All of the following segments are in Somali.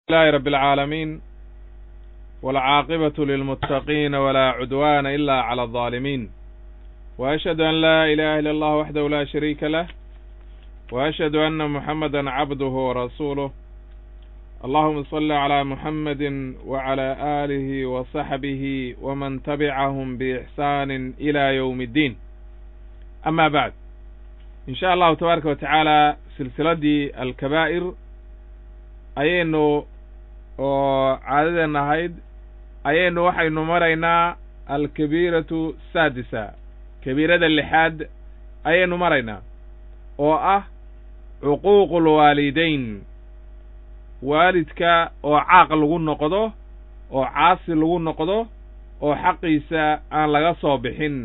لله رب العالمين والعاقبة للمتقين ولا عدوان إلا على الظالمين وأشهد أن لا إله إلا الله وحده لا شريك له وأشهد أن محمدا عبده ورسوله اللهم صل على محمد وعلى آله وصحبه ومن تبعهم بإحسان إلى يوم الدين أما بعد إن شاء الله تبارك وتعالى سلسلة الكبائر ayaynu oo caadaden ahayd ayaynu waxaynu maraynaa alkabiiratu saadisa kabiirada lixaad ayaynu maraynaa oo ah cuquuqu lwaalidayn waalidka oo caaq lagu noqdo oo caasi lagu noqdo oo xaqiisa aan laga soo bixin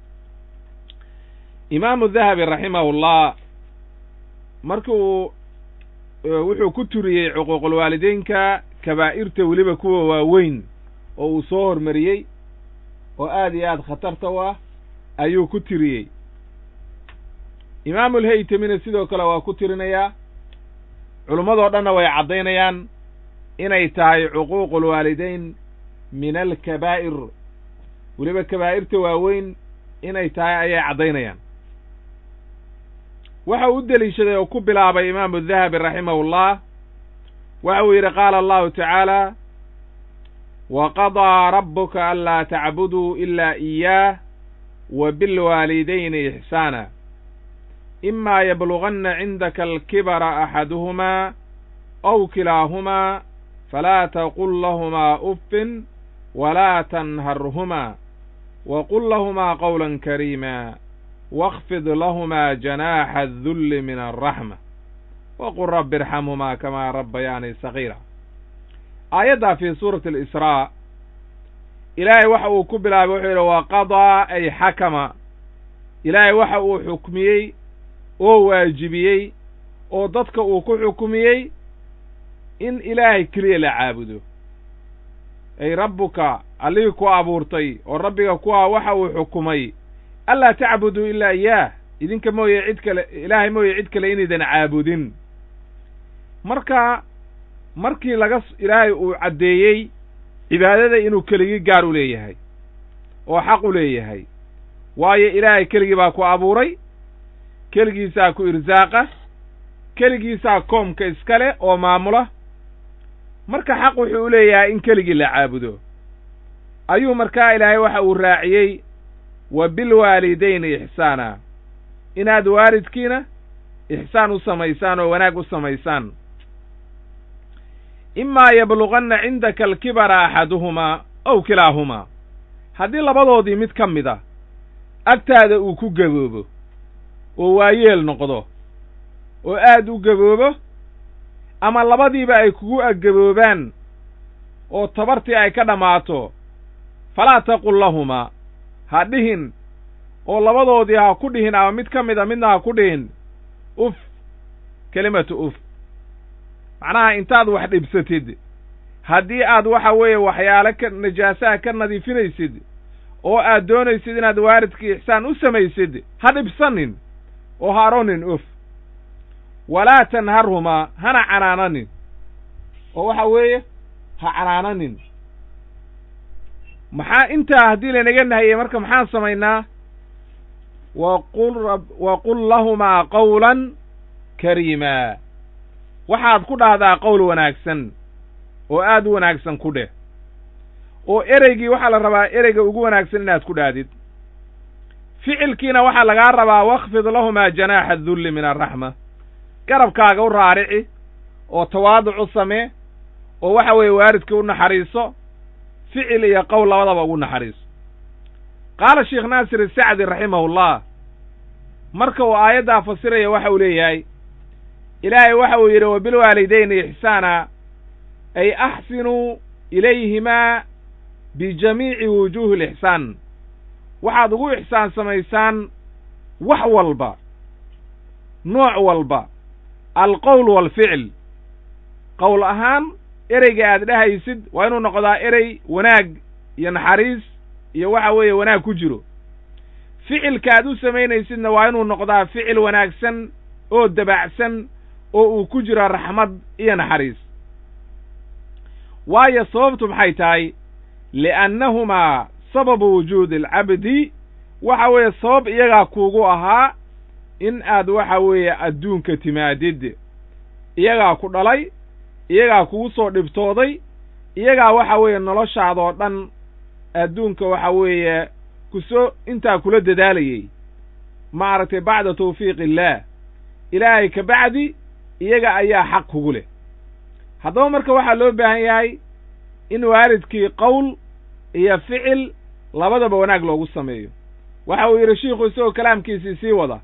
imaamu dahabi raximahullah marki uu wuxuu ku turiyey cuquuqulwaalideynka kabaa'irta weliba kuwa waaweyn oo uu soo hormariyey oo aad iyo aad khatarta u ah ayuu ku tiriyey imaamulhaytamina sidoo kale waa ku tirinayaa culimmadoo dhanna way caddaynayaan inay tahay cuquuqulwaalideyn min alkabaa'ir weliba kabaa'irta waaweyn inay tahay ayay caddaynayaan waxa uu u deliishaday oo ku bilaabay imaamu dahabi raximahullah waxa uu yidhi qaala allahu tacaala wa qadaa rabbuka anlaa tacbuduu ilaa iyaah wa bilwaalidayni ixsaana imaa yabluganna cindaka alkibara axaduhumaa aw kilaahumaa falaa taqul lahumaa uffin walaa tanharhumaa wa qul lahumaa qowlan kariima واkfid lahmaa janaaxa الdulli min الraxma waqul rabi irxamhumaa kamaa rabbayaani sagiira aayaddaa fii suurati اlisraa ilaahay waxa uu ku bilaabay wuxuu yidhi waqadaa ay xakama ilaahay waxa uu xukmiyey oo waajibiyey oo dadka uu ku xukmiyey in ilaahay keliya la caabudo ay rabbuka allihii ku abuurtay oo rabbiga ku ah waxa uu xukumay anlaa tacbuduu ilaa iyaah idinka mooye cid kale ilaahay mooye cid kale inaydan caabudin marka markii laga ilaahay uu caddeeyey cibaadada inuu keligii gaar u leeyahay oo xaq u leeyahay waayo ilaahay keligii baa ku abuuray keligiisaa ku irsaaqa keligiisaa koomka iska leh oo maamula marka xaq wuxuu u leeyahay in keligii la caabudo ayuu markaa ilaahay waxa uu raaciyey wa bilwaalidayni ixsaana inaad waalidkiina ixsaan u samaysaan oo wanaag u samaysaan imaa yabluganna cindaka alkibara axaduhumaa ow kilaahumaa haddii labadoodii mid ka mid a agtaada uu ku gaboobo oo waayeel noqdo oo aad u gaboobo ama labadiiba ay kugu aggaboobaan oo tabartii ay ka dhammaato falaa taqul lahumaa ha dhihin oo labadoodii ha ku dhihin ama mid ka mid a midna ha ku dhihin uf kelimatu uf macnaha intaad wax dhibsatid haddii aad waxa weeye waxyaalo ka najaasaha ka nadiifinaysid oo aad doonaysid inaad waalidkii ixsaan u samaysid ha dhibsanin oo ha aronin uf walaa tanharhumaa hana canaananin oo waxa weeye ha canaananin maxaa intaa haddii laynaga nahayey marka maxaan samaynaa waqul waqul lahumaa qawlan kariimaa waxaad ku dhahdaa qowl wanaagsan oo aad u wanaagsan ku dheh oo ereygii waxaa la rabaa ereyga ugu wanaagsan inaad ku dhahdid ficilkiina waxaa lagaa rabaa wakfid lahumaa janaaxa adulli min alraxma garabkaaga u raarici oo tawaaduc u samee oo waxa weeye waalidkii u naxariiso ficil iyo qowl labadaba ugu naxariiso qaala sheekh naasir isacdi raximahullah marka uu aayaddaa fasiraya waxa uu leeyahay ilaahay waxa uu yidhi wa bilwaalidayni ixsaana ay axsinuu ilayhimaa bijamiici wujuuhi alixsaan waxaad ugu ixsaan samaysaan wax walba nooc walba alqowl waalficil qowl ahaan ereyga aad dhehaysid waa inuu noqdaa erey wanaag iyo naxariis iyo waxa weeye wanaag ku jiro ficilka aad u samaynaysidna waa inuu noqdaa ficil wanaagsan oo dabacsan oo uu ku jiro raxmad iyo naxariis waayo sababtu maxay tahay li'annahumaa sababu wujuudi alcabdi waxa weeye sabab iyagaa kuugu ahaa in aad waxa weeye adduunka timaadid iyagaa ku dhalay iyagaa kugu soo dhibtooday iyagaa waxa weeye noloshaadoo dhan adduunka waxa weeye kusoo intaa kula dadaalayey maaragtay bacda tawfiiq illaah ilaahay ka bacdi iyaga ayaa xaq kugu leh haddaba marka waxaa loo baahan yahay in waalidkii qowl iyo ficil labadaba wanaag loogu sameeyo waxa uu yidhi shiikhu isagoo kalaamkiisii sii wada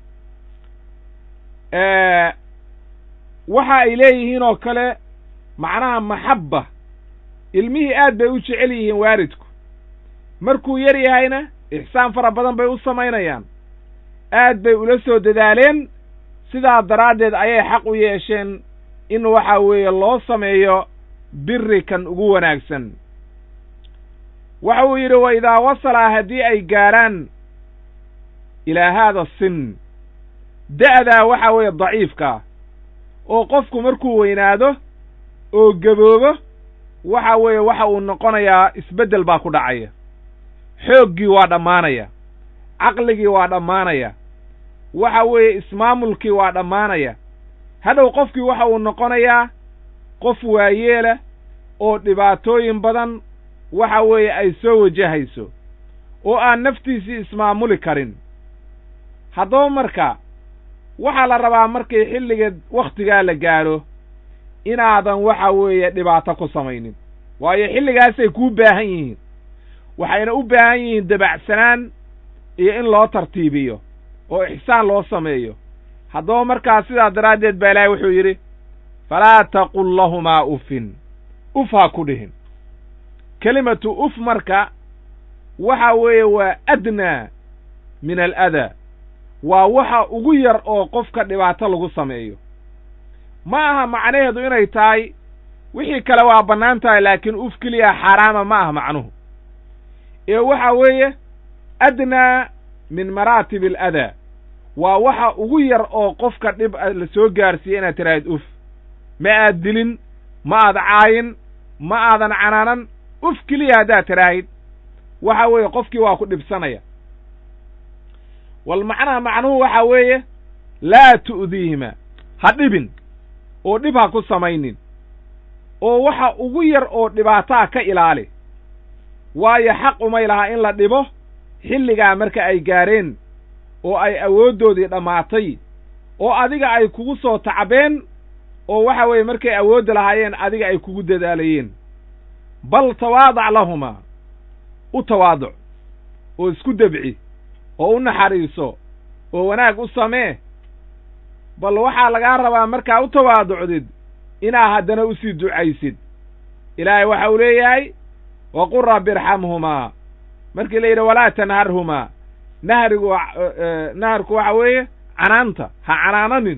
waxa ay leeyihiin oo kale macnaha maxabba ilmihii aad bay u jecel yihiin waalidku markuu yar yahayna ixsaan fara badan bay u samaynayaan aad bay ula soo dadaaleen sidaa daraaddeed ayay xaq u yeesheen in waxa weeye loo sameeyo biri kan ugu wanaagsan waxa uu yidhi wa idaa wasala haddii ay gaarhaan ilaa haada sin da'daa waxa weeye daciifkaa oo qofku markuu weynaado oo gaboobo waxa weeye waxa uu noqonayaa isbeddel baa ku dhacaya xooggii waa dhammaanaya caqligii waa dhammaanaya waxa weeye ismaamulkii waa dhammaanaya hadhow qofkii waxa uu noqonayaa qof waayeela oo dhibaatooyin badan waxa weeye ay soo wajahayso oo aan naftiisii ismaamuli karin haddaba marka waxaa la rabaa markay xilliga wakhtigaa la gaadho inaadan waxa weeye dhibaato ku samaynin waayo xilligaasay kuu baahan yihiin waxayna u baahan yihiin dabacsanaan iyo in loo tartiibiyo oo ixsaan loo sameeyo haddaba markaa sidaa daraaddeed baa ilaahay wuxuu yidhi falaa taqul lahumaa ufin uf ha ku dhihin kelimatu uf marka waxa weeye waa adnaa min aladaa waa waxa ugu yar oo qofka dhibaato lagu sameeyo ma aha macnaheedu inay tahay wixii kale waa bannaan tahay laakiin uf keliya xaaraama ma aha macnuhu ee waxa weeye adnaa min maraatib aladaa waa waxa ugu yar oo qofka dhib la soo gaarsiiya inaad tiraahid uf ma aad dilin ma aad caayin ma aadan canaanan uf keliya haddaad tiraahid waxa weeye qofkii waa ku dhibsanaya wal macnaha macnuhu waxa weeye laa tu'diihima ha dhibin oo dhib ha ku samaynin oo waxa ugu yar oo dhibaataa ka ilaali waayo xaq umay lahaa in la dhibo xilligaa marka ay gaareen oo ay awooddoodii dhammaatay oo adiga ay kugu soo tacbeen oo waxa weeye markay awoodda lahaayeen adiga ay kugu dadaalayeen bal tawaadac lahumaa u tawaaduc oo isku debci oo u naxariiso oo wanaag u samee bal waxaa lagaa rabaa markaa u tawaaducdid inaa haddana usii ducaysid ilaahay waxa uu leeyahay waqul rabbi irxamhumaa markii la yidhi walaa tanharhumaa nahrigu naharku waxa weeye canaanta ha canaananin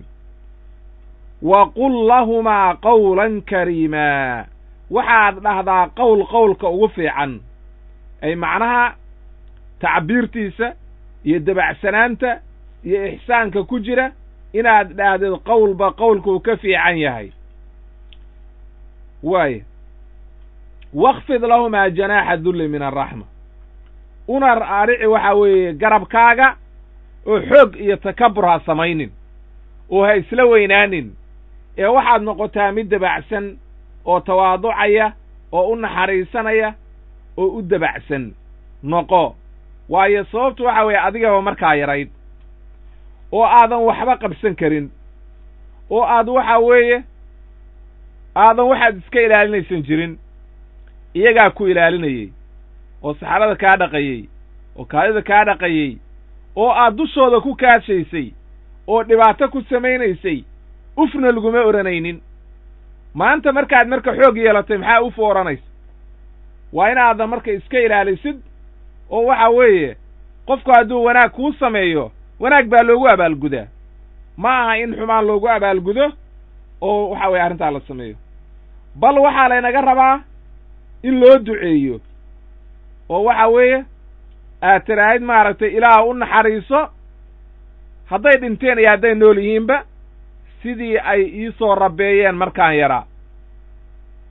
waqul lahumaa qawlan kariimaa waxaad dhahdaa qowl qowlka ugu fiican ay macnaha tacbiirtiisa iyo dabacsanaanta iyo ixsaanka ku jira inaad dhahdeed qowlba qowlkuu ka fiican yahay waaya wakfid lahumaa janaaxa dulli min araxma una aadhici waxa weeye garabkaaga oo xoog iyo takabur ha samaynin oo ha isla weynaanin ee waxaad noqotaa mid dabacsan oo tawaaducaya oo u naxariisanaya oo u dabacsan noqo waayo sababtu waxa weeye adigaba markaa yarayd oo aadan waxba qabsan karin oo aad waxa weeye aadan waxaad iska ilaalinaysan jirin iyagaa ku ilaalinayey oo saxarada kaa dhaqayey oo kaadida kaa dhaqayey oo aad dushooda ku kaashaysay oo dhibaato ku samaynaysay ufna laguma odhanaynin maanta markaad marka xoog yeelatay maxaa uf odhanaysa waa inaadan marka iska ilaalisid oo waxa weeye qofku hadduu wanaag kuu sameeyo wanaag baa loogu abaalgudaa ma aha in xumaan loogu abaalgudo oo waxa weeye arrintaa la sameeyo bal waxaa laynaga rabaa in loo duceeyo oo waxa weeye aad tiraahid maaragtay ilaah u naxariiso hadday dhinteen iyo hadday nool yihiinba sidii ay iisoo rabbeeyeen markaan yaraa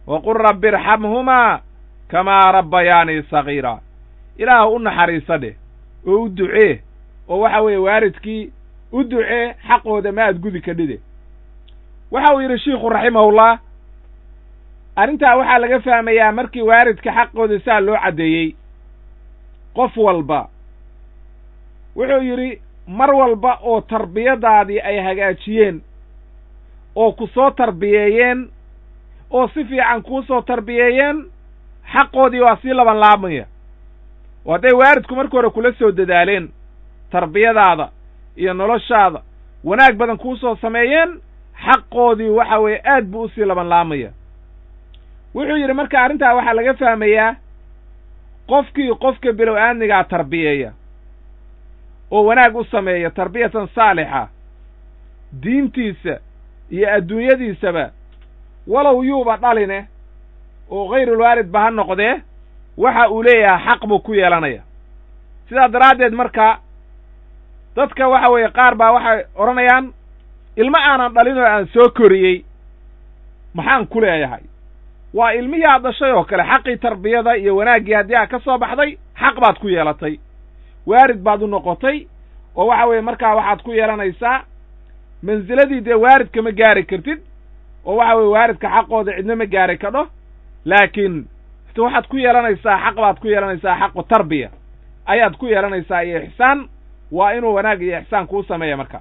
waqul rabbi irxamhumaa kamaa rabbayaanii sagiira ilaah u naxariisa dheh oo u ducee oo waxa weeye waalidkii u ducee xaqooda ma aad gudi kadhide waxa uu yidhi shiikhu raximahullah arrintaa waxaa laga fahmayaa markii waalidka xaqooda saa loo caddeeyey qof walba wuxuu yidhi mar walba oo tarbiyadaadii ay hagaajiyeen oo ku soo tarbiyeeyeen oo si fiican kuu soo tarbiyeeyeen xaqoodii waa sii laban laabmaya oo hadday waalidku marka hore kula soo dadaaleen tarbiyadaada iyo noloshaada wanaag badan kuu soo sameeyeen xaqoodii waxa weeye aad buu usii laban laamaya wuxuu yidhi marka arrintaa waxaa laga fahmayaa qofkii qofka bilow aadnigaa tarbiyeeya oo wanaag u sameeya tarbiyatan saalixa diintiisa iyo adduunyadiisaba walow yuuba dhaline oo hayrulwaalidba ha noqdee waxa uu leeyahay xaq buu ku yeelanaya sidaa daraaddeed marka dadka waxa weeye qaar baa waxay odhanayaan ilmo aanan dhalin oo aan soo koriyey maxaan ku leeyahay waa ilmihii aad dhashay oo kale xaqii tarbiyada iyo wanaaggii haddii aad ka soo baxday xaq baad ku yeelatay waarid baad u noqotay oo waxa weeye markaa waxaad ku yeelanaysaa mansiladii dee waaridka ma gaari kartid oo waxa weye waaridka xaqooda cidna ma gaari kadho laakiin waxaad ku yeelanaysaa xaq baad ku yeelanaysaa xaqu tarbiya ayaad ku yeelanaysaa iyo ixsaan waa inuu wanaag iyo ixsaan kuu sameeya marka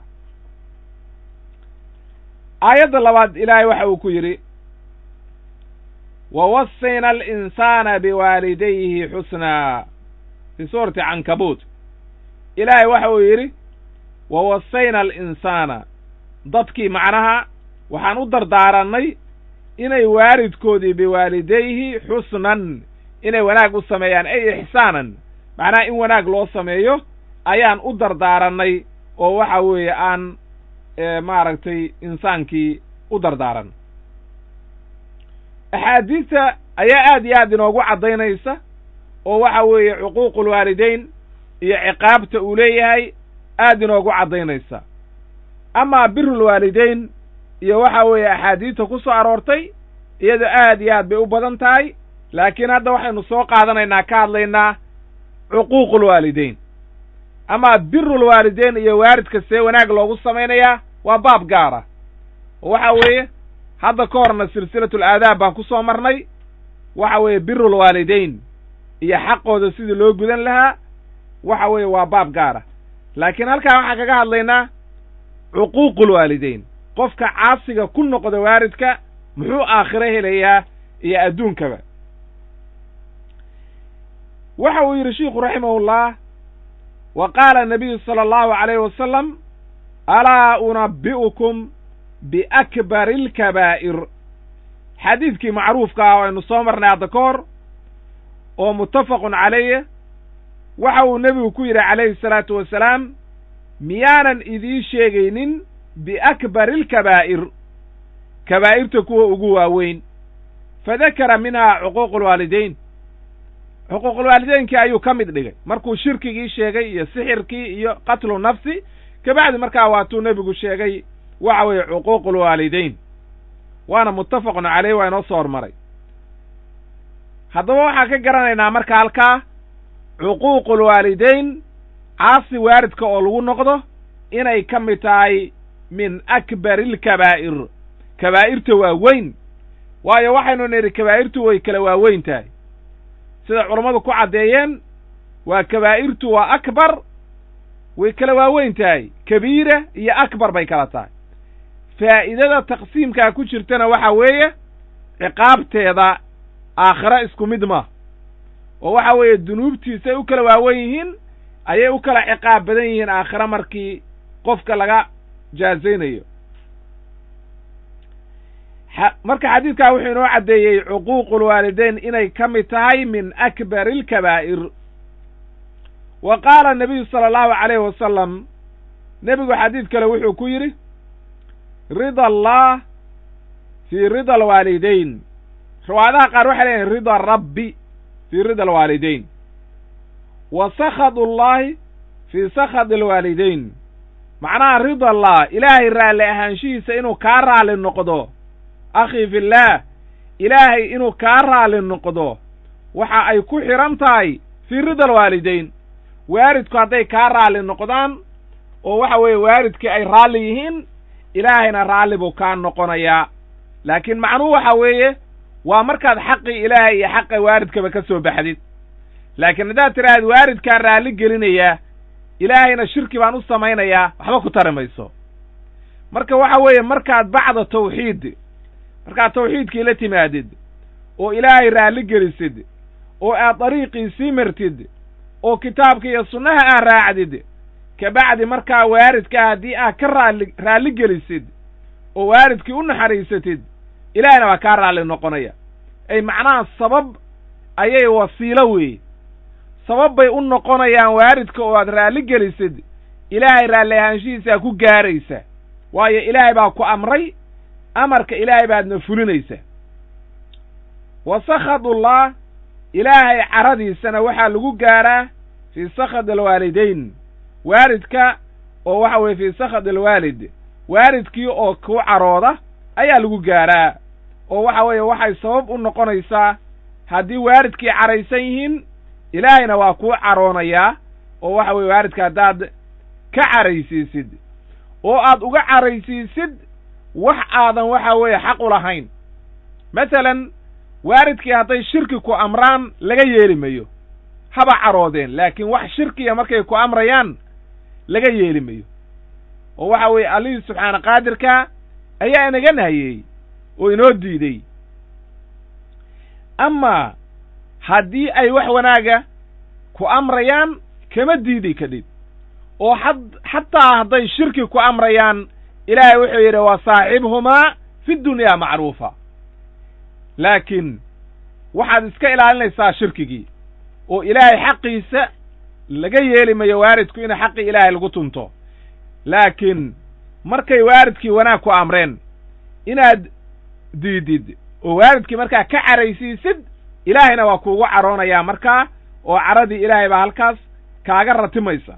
aayadda labaad ilaahay waxa uu ku yidhi wawasayna alinsaana biwaalidayhi xusnaa fii suurati cankabuut ilaahay waxa uu yidhi wawasayna alinsaana dadkii macnaha waxaan u dardaarannay inay waalidkoodii biwaalidayhi xusnan inay wanaag u sameeyaan ay ixsaanan macnaha in wanaag loo sameeyo ayaan u dardaarannay oo waxa weeye aan maaragtay insaankii u dardaaran axaadiista ayaa aad iyo aad inoogu caddaynaysa oo waxa weeye cuquuqulwaalidayn iyo ciqaabta uu leeyahay aad inoogu caddaynaysa amaa birulwaalidayn iyo waxa weeye axaadiista ku soo aroortay iyadoo aad iyo aad bay u badan tahay laakiin hadda waxaynu soo qaadanaynaa ka hadlaynaa cuquuqulwaalidayn amaa birulwaalidayn iyo waaridka see wanaag loogu samaynayaa waa baab gaara oo waxa weeye hadda ka horna silsilatul aadaab baan ku soo marnay waxa weeye birulwaalidayn iyo xaqooda sidii loo gudan lahaa waxa weeye waa baab gaara laakiin halkaa waxaan kaga hadlaynaa cuquuqulwaalidayn qofka caasiga ku noqda waaridka muxuu aakhiro helayaa iyo adduunkaba waxa uu yidhi shiikhu raximahullah wa qaala anabiyu sala allahu calayhi wasalam alaa unabbi'ukum biakbari alkabaa'ir xadiidkii macruufka ah oo aynu soo marnay hadda ka hor oo muttafaqun calayh waxa uu nebigu ku yidhi calayhi salaatu wasalaam miyaanan idiin sheegaynin biakbari alkabaa'ir kabaa'irta kuwa ugu waaweyn fadakara minhaa cuquuqulwaalidayn xuquuqulwaalideynkii ayuu ka mid dhigay markuu shirkigii sheegay iyo sixirkii iyo qatlu nafsi kabacdi markaa waatuu nebigu sheegay waxa weeye cuquuqulwaalidayn waana muttafaqun caleyh waa inoo soo hormaray haddaba waxaan ka garanaynaa marka halkaa cuquuqulwaalidayn caasi waaridka oo lagu noqdo inay ka mid tahay min akbari alkabaa'ir kabaa'irta waa weyn waayo waxaynu nidhi kabaa'irtu way kala waaweyn tahay sida culammadu ku caddeeyeen waa kabaa'irtu waa akbar way kala waaweyn tahay kabiira iyo akbar bay kala tahay faa'iidada taqsiimkaa ku jirtana waxa weeye ciqaabteeda aakhiro isku mid ma oo waxa weeye dunuubtiisay u kala waawen yihiin ayay u kala ciqaab badan yihiin aakhiro markii qofka laga jaazaynayo marka xadiidkaa wuxuu inoo caddeeyey cuquuqulwaalidayn inay ka mid tahay min akbari alkabaa'ir wa qaala nabiyu sala allahu calayhi wasalam nebigu xadiid kale wuxuu ku yidhi rida allah fii rida alwaalidayn riwaayadaha qaar waxay leeyihin rida rabbi fii rida alwaalidayn wa sakhad ullahi fii sakhad alwaalidayn macnaha rida allah ilaahay raalli ahaanshihiisa inuu kaa raalli noqdo akhii fillaah ilaahay inuu kaa raalli noqdo waxa ay ku xidhan tahay fii rida alwaalidayn waalidku hadday kaa raalli noqdaan oo waxa weeye waalidkii ay raalli yihiin ilaahayna raalli buu kaa noqonayaa laakiin macnuhu waxa weeye waa markaad xaqii ilaahay iyo xaqa waalidkaba ka soo baxdid laakiin haddaad tidhaahad waalidkaan raalli gelinayaa ilaahayna shirki baan u samaynayaa waxba ku tari mayso marka waxa weeye markaad bacda tawxiid markaad tawxiidkii la timaadid oo ilaahay raalli gelisid oo aad dariiqii sii martid oo kitaabka iyo sunnaha aad raacdid kabacdi markaa waalidkaa haddii aad ka raalli raalli gelisid oo waalidkii u naxariisatid ilaahayna waa kaa raalli noqonaya ay macnaha sabab ayay wasiilo weeye sabab bay u noqonayaan waalidka oo aad raalli gelisid ilaahay raalli ahaanshihiisaa ku gaaraysa waayo ilaahay baa ku amray amarka ilaahay baadna fulinaysa wa sakhadullah ilaahay caradiisana waxaa lagu gaaraa fii sakhad alwaalidayn waalidka oo waxa weeye fii sakhad alwaalid waalidkii oo ku carooda ayaa lagu gaaraa oo waxa weeye waxay sabab u noqonaysaa haddii waalidkii caraysan yihiin ilaahayna waa kuu caroonayaa oo waxa weeye waalidka haddaad ka caraysiisid oo aad uga caraysiisid wax aadan waxa weeye xaq u lahayn masalan waalidkii hadday shirki ku amraan laga yeeli mayo haba caroodeen laakiin wax shirkiya markay ku amrayaan laga yeeli mayo oo waxa weeye allihii subxaana qaadirka ayaa inaga nahayeey oo inoo diidey amaa haddii ay wax wanaaga ku amrayaan kama diidi kadhib oo had xataa hadday shirki ku amrayaan ilaahay wuxuu yidhi wa saaxibhumaa fi dunyaa macruufa laakiin waxaad iska ilaalinaysaa shirkigii oo ilaahay xaqiisa laga yeeli mayo waalidku in xaqii ilaahay lagu tunto laakiin markay waalidkii wanaag ku amreen inaad diidid oo waalidkii markaa ka caraysiisid ilaahayna waa kuugu caroonayaa markaa oo caradii ilaahay baa halkaas kaaga ratimaysa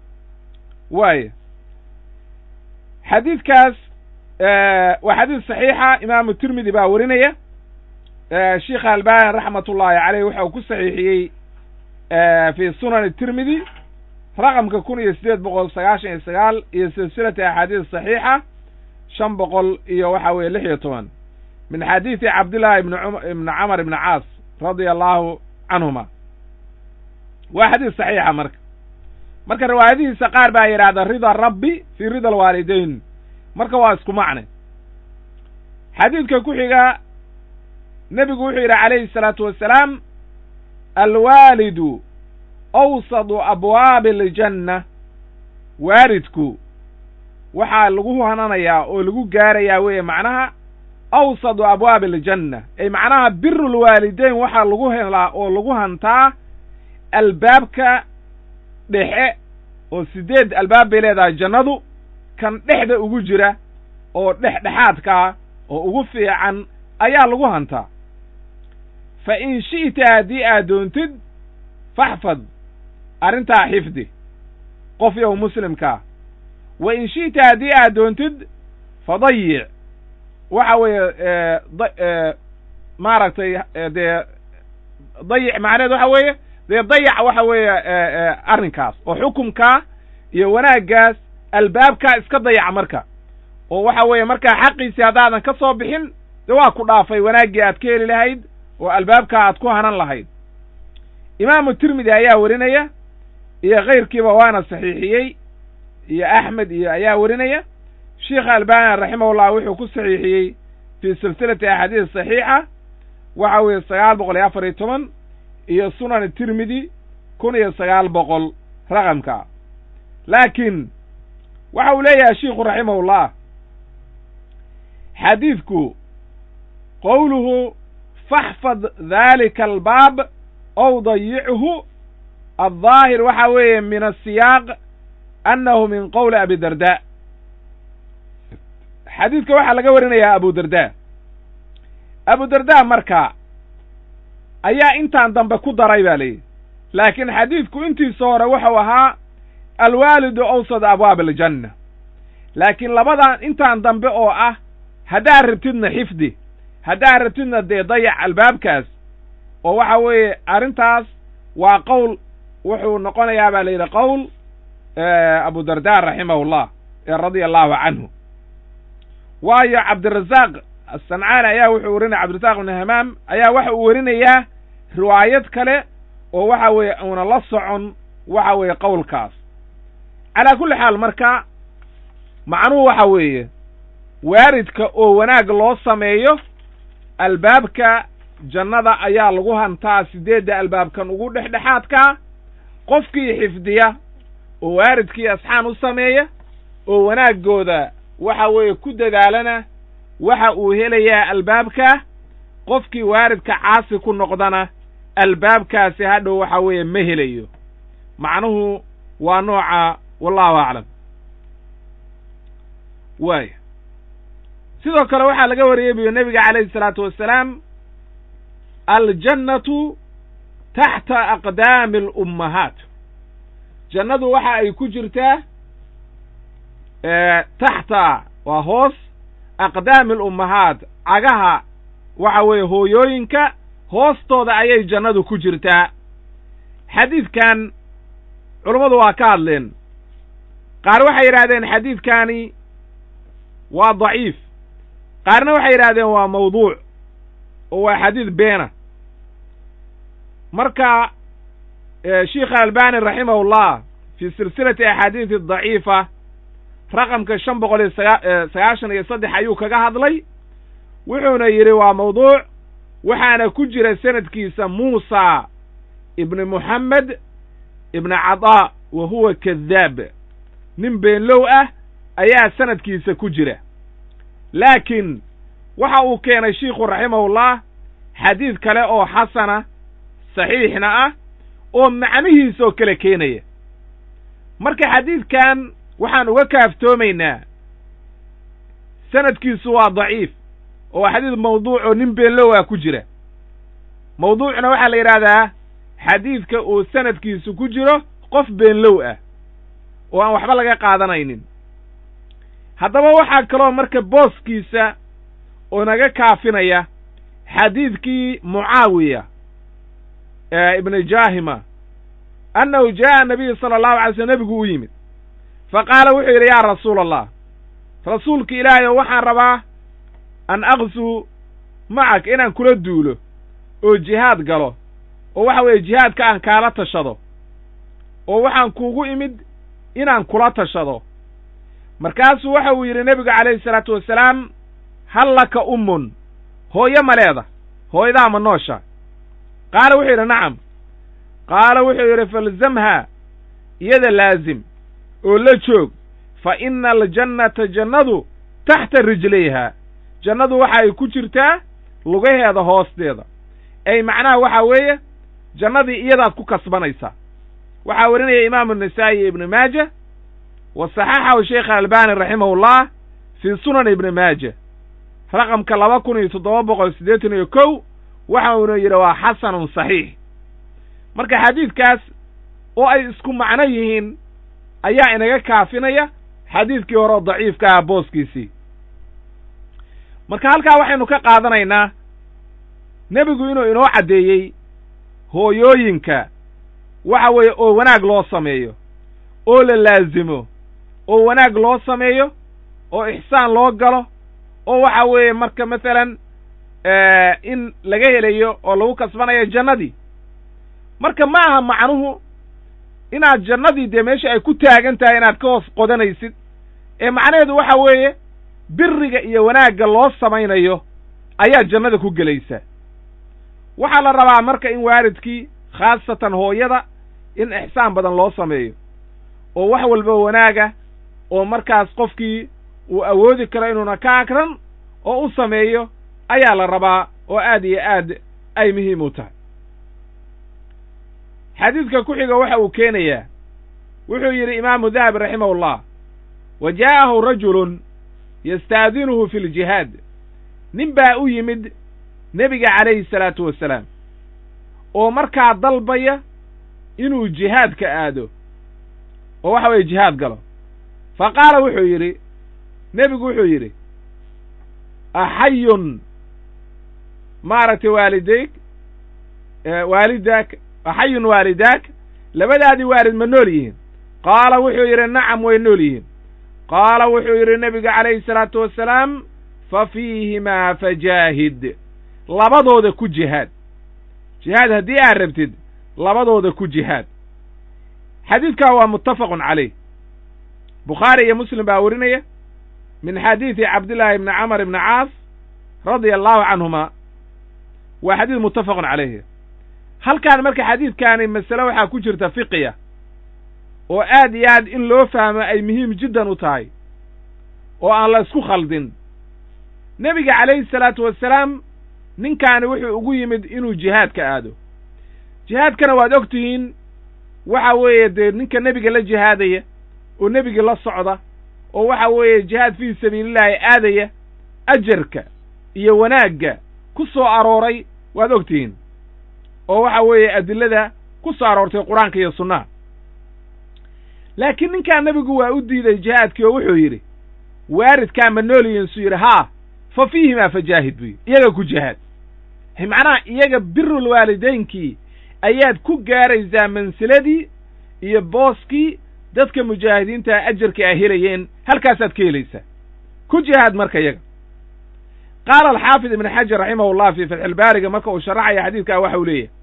waaya xadiidkaas waa xadiis saxiixa imaamu tirmidi baa werinaya sheikh albani raxmat ullaahi caleyh waxa uu ku saxiixiyey fi sunan tirmidi raqamka kun iyo siddeed boqol sagaashan iyo sagaal iyo silsilati axaadiis saxiixa shan boqol iyo waxa weeye lix iyo toban min xadiidi cabdillahi ibn ibni camar ibni caas radia allahu canhuma waa xadiis saxiixa marka marka riwaayadihiisa qaar baa yidhahda rida rabbi fii rida alwaalidayn marka waa isku macne xadiidka ku xiga nebigu wuxuu yidhi calayhi الsalaatu wasalaam alwaalidu awsadu abwaabi aljanna waalidku waxaa lagu hananayaa oo lagu gaarayaa weeye macnaha awsadu abwaabi aljanna ay macnaha biru lwaalidayn waxaa lagu helaa oo lagu hantaa albaabka dhexe oo siddeed albaab bay leedahay jannadu kan dhexda ugu jira oo dhexdhexaadkaa oo ugu fiican ayaa lagu hantaa fa in shi'ta haddii aad doontid faxfad arrintaa xifdi qof yow muslimkaa wa in shi'ta haddii aad doontid fadayic waxa weeye maaragtay dee dayic macneed waxa weeye dee dayac waxa weeye arrinkaas oo xukumkaa iyo wanaaggaas albaabkaa iska dayac marka oo waxa weeye markaa xaqiisii haddaadan ka soo bixin dee waa ku dhaafay wanaaggii aad ka heli lahayd oo albaabkaa aad ku hanan lahayd imaamu tirmidi ayaa werinaya iyo kayrkiiba waana saxiixiyey iyo axmed iyo ayaa werinaya sheikh albani raximahullah wuxuu ku saxiixiyey fii silsilati axaadiis saxiixa waxa weeye sagaal boqol iyo afar iyo toban iyo sunan tirmidi kun iyo sagaal boqol raqamka laakiin waxa uu leeyahay shiikhu raximahullah xadiidku qowluhu faxfad daalika albaab ow dayichu aldaahir waxa weeye min asiyaaq annahu min qowli abi darda xadiidka waxaa laga warinayaa abu darda abu darda marka ayaa intaan dambe ku daray ba layidhi laakiin xadiidku intiisa hore wuxuu ahaa alwaalidu awsad abwaab aljanna laakiin labadan intaan dambe oo ah haddaad rabtidna xifdi haddaa rabtidna dee dayac albaabkaas oo waxa weeye arrintaas waa qowl wuxuu noqonayaa baa la yidhi qowl abu darda raximahullah ee radia allahu canhu waayo cabdirasaaq asancaani ayaa wuxuu werinaya cabdirasaaq ibnu hamaam ayaa waxa uu werinayaa riwaayad kale oo waxa weeye uuna la socon waxa weeye qowlkaas calaa kulli xaal marka macnuhu waxa weeye waaridka oo wanaag loo sameeyo albaabka jannada ayaa lagu hantaa siddeedda albaabkan ugu dhexdhexaadkaa qofkii xifdiya oo waaridkii asxaan u sameeya oo wanaaggooda waxa weeye ku dadaalana waxa uu helayaa albaabka qofkii waaridka caasi ku noqdana albaabkaasi hadhow waxa weeye ma helayo macnuhu waa nooca wallahu aclam waaya sidoo kale waxaa laga wariyey buyo nebiga calayhi isalaatu wassalaam aljannatu taxta aqdaami alummahaat jannadu waxa ay ku jirtaa taxta waa hoos aqdaami alummahaat cagaha waxa weeye hooyooyinka hoostooda ayay jannadu ku jirtaa xadiidkan culummadu waa ka hadleen qaar waxay yidhahdeen xadiidkani waa daciif qaarna waxay yidhahdeen waa mawduuc oo waa xadiid beena marka sheikh albani raximahullah fii silsilati axaadiisi daciifa raqamka shan boqol iyo sagaa sagaashan iyo saddex ayuu kaga hadlay wuxuuna yidhi waa mawduuc waxaana ku jira sanadkiisa muusa ibni moxamed ibni cadaa wa huwa kadaab nin beenlow ah ayaa sanadkiisa ku jira laakiin waxa uu keenay shiikhu raximahullah xadiid kale oo xasana saxiixna ah oo macnihiisoo kale keenaya marka xadiidkan waxaan uga kaaftoomaynaa sanadkiisu waa daciif oo waa xadiid mawduuc oo nin beenlow ah ku jira mawduucna waxaa la yidhaahdaa xadiidka uu sanadkiisu ku jiro qof beenlow ah oo aan waxba laga qaadanaynin haddaba waxaa kaloo marka booskiisa oo naga kaafinaya xadiidkii mucaawiya ibni jaahima annahu jaa'a nabiyu sala allahu alay slm nebigu u yimid fa qaala wuxuu yidhi yaa rasuula allah rasuulka ilaahay oo waxaan rabaa an aqsuu macak inaan kula duulo oo jihaad galo oo waxa weeye jihaadka aan kaala tashado oo waxaan kuugu imid inaan kula tashado markaasuu waxa uu yidhi nebigu calayhi salaatu wasalaam hal laka ummun hooyo ma leeda hooyadaa ma noosha qaala wuxuu yidhi nacam qaala wuxuu yidhi falzamha iyada laazim oo la joog fa ina aljannata jannadu taxta rijlayha jannadu waxa ay ku jirtaa lugaheeda hoosteeda ay macnaha waxa weeye jannadii iyadaad ku kasbanaysaa waxaa warinaya imaamu nasaa'i iyo ibnu maaja wa saxaxahu sheikh albani raximahullah fii sunan ibni maaja raqamka laba kun iyo toddoba boqol siddeetan iyo kow waxa uuna yidhi waa xasanun saxiix marka xadiidkaas oo ay isku macno yihiin ayaa inaga kaafinaya xadiidkii hore oo daciifka ah booskiisii marka halkaa waxaynu ka qaadanaynaa nebigu inuu inoo caddeeyey hooyooyinka waxa weeye oo wanaag loo sameeyo oo la laazimo oo wanaag loo sameeyo oo ixsaan loo galo oo waxa weeye marka masalan in laga helayo oo lagu kasbanayo jannadii marka ma aha macnuhu inaad jannadii dee meesha ay ku taagan tahay inaad ka hoos qodanaysid ee macnaheedu waxa weeye biriga iyo wanaagga loo samaynayo ayaa jannada ku gelaysa waxaa la rabaa marka in waalidkii khaasatan hooyada in ixsaan badan loo sameeyo oo wax walba wanaaga oo markaas qofkii uu awoodi karo inuuna ka akran oo u sameeyo ayaa la rabaa oo aad iyo aad ay muhiim u tahay xadiidka ku xiga waxa uu keenayaa wuxuu yidhi imaamu dahabi raximahullah wa jaa'ahu rajulun yastaadinuhu fi ljihaad nin baa u yimid nebiga calayhi salaatu wasalaam oo markaa dalbaya inuu jihaadka aado oo waxa weeye jihaad galo fa qaala wuxuu yidhi nebigu wuxuu yidhi axayun maaragtay waalidayk waalidaak xayun waalidaak labadaadii waalid ma nool yihiin qaala wuxuu yidhi nacam way nool yihiin qaala wuxuu yidhi nebiga calayhi salaatu wassalaam fa fiihimaa fajaahid labadooda ku jihaad jihaad haddii aad rabtid labadooda ku jihaad xadiidkaa waa muttafaqun calayh bukhaari iyo muslim baa werinaya min xadiidi cabdillaahi ibni camar ibni caas radia allahu canhuma waa xadiid muttafaqun calayhi halkaan marka xadiidkaani masale waxaa ku jirta fiqiya oo aad iyo aad in loo fahmo ay muhiim jiddan u tahay oo aan la isku khaldin nebiga calayhi salaatu wassalaam ninkaani wuxuu ugu yimid inuu jihaadka aado jihaadkana waad og tihiin waxa weeye dee ninka nebiga la jihaadaya oo nebiga la socda oo waxa weeye jihaad fii sabiilillaahi aadaya ajarka iyo wanaagga ku soo arooray waad og tihiin oo waxa weeye adillada ku soo aroortay qur-aanka iyo sunnaha laakiin ninkaa nebigu waa u diiday jihaadkii oo wuxuu yidhi waaridkaa ma nool yihiin suu yidhi haa fa fiihimaa fajaahid buu yidhi iyaga ku jihaad macnaha iyaga birul waalidaynkii ayaad ku gaaraysaa mansiladii iyo booskii dadka mujaahidiinta ajarka ay helayeen halkaasaad ka helaysaa ku jihaad marka iyaga qaala alxaafid ibn xajar raximahullah fii fatxilbaariga marka uu sharaxaya xadiidkaa waxa uu leeyahay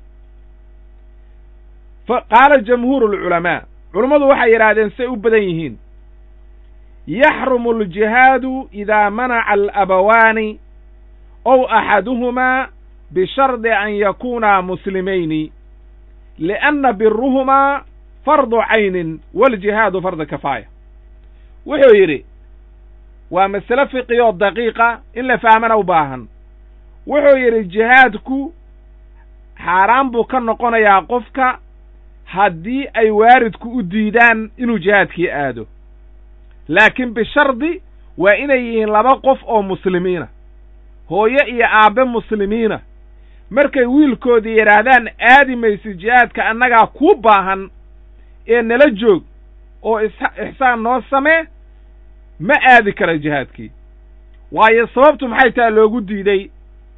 qaala jamhuuru alculamaa culummadu waxay yidhaahdeen say u badan yihiin yaxrumu aljihaadu idaa manaca alabawaani ow axaduhumaa bishardi an yakuunaa muslimayni lianna biruhumaa fardu caynin waljihaadu fardu kafaaya wuxuu yidhi waa masale fiqiyoo daqiiqa in la fahmana u baahan wuxuu yidhi jihaadku xaaraan buu ka noqonayaa qofka haddii ay waaridku u diidaan inuu jihaadkii aado laakiin bishardi waa inay yihiin laba qof oo muslimiina hooyo iyo aabbe muslimiina markay wiilkoodii yidhaahdaan aadi maysid jihaadka annagaa kuu baahan ee nala joog oo ixsaan noo samee ma aadi kara jihaadkii waayo sababtu maxay taha loogu diiday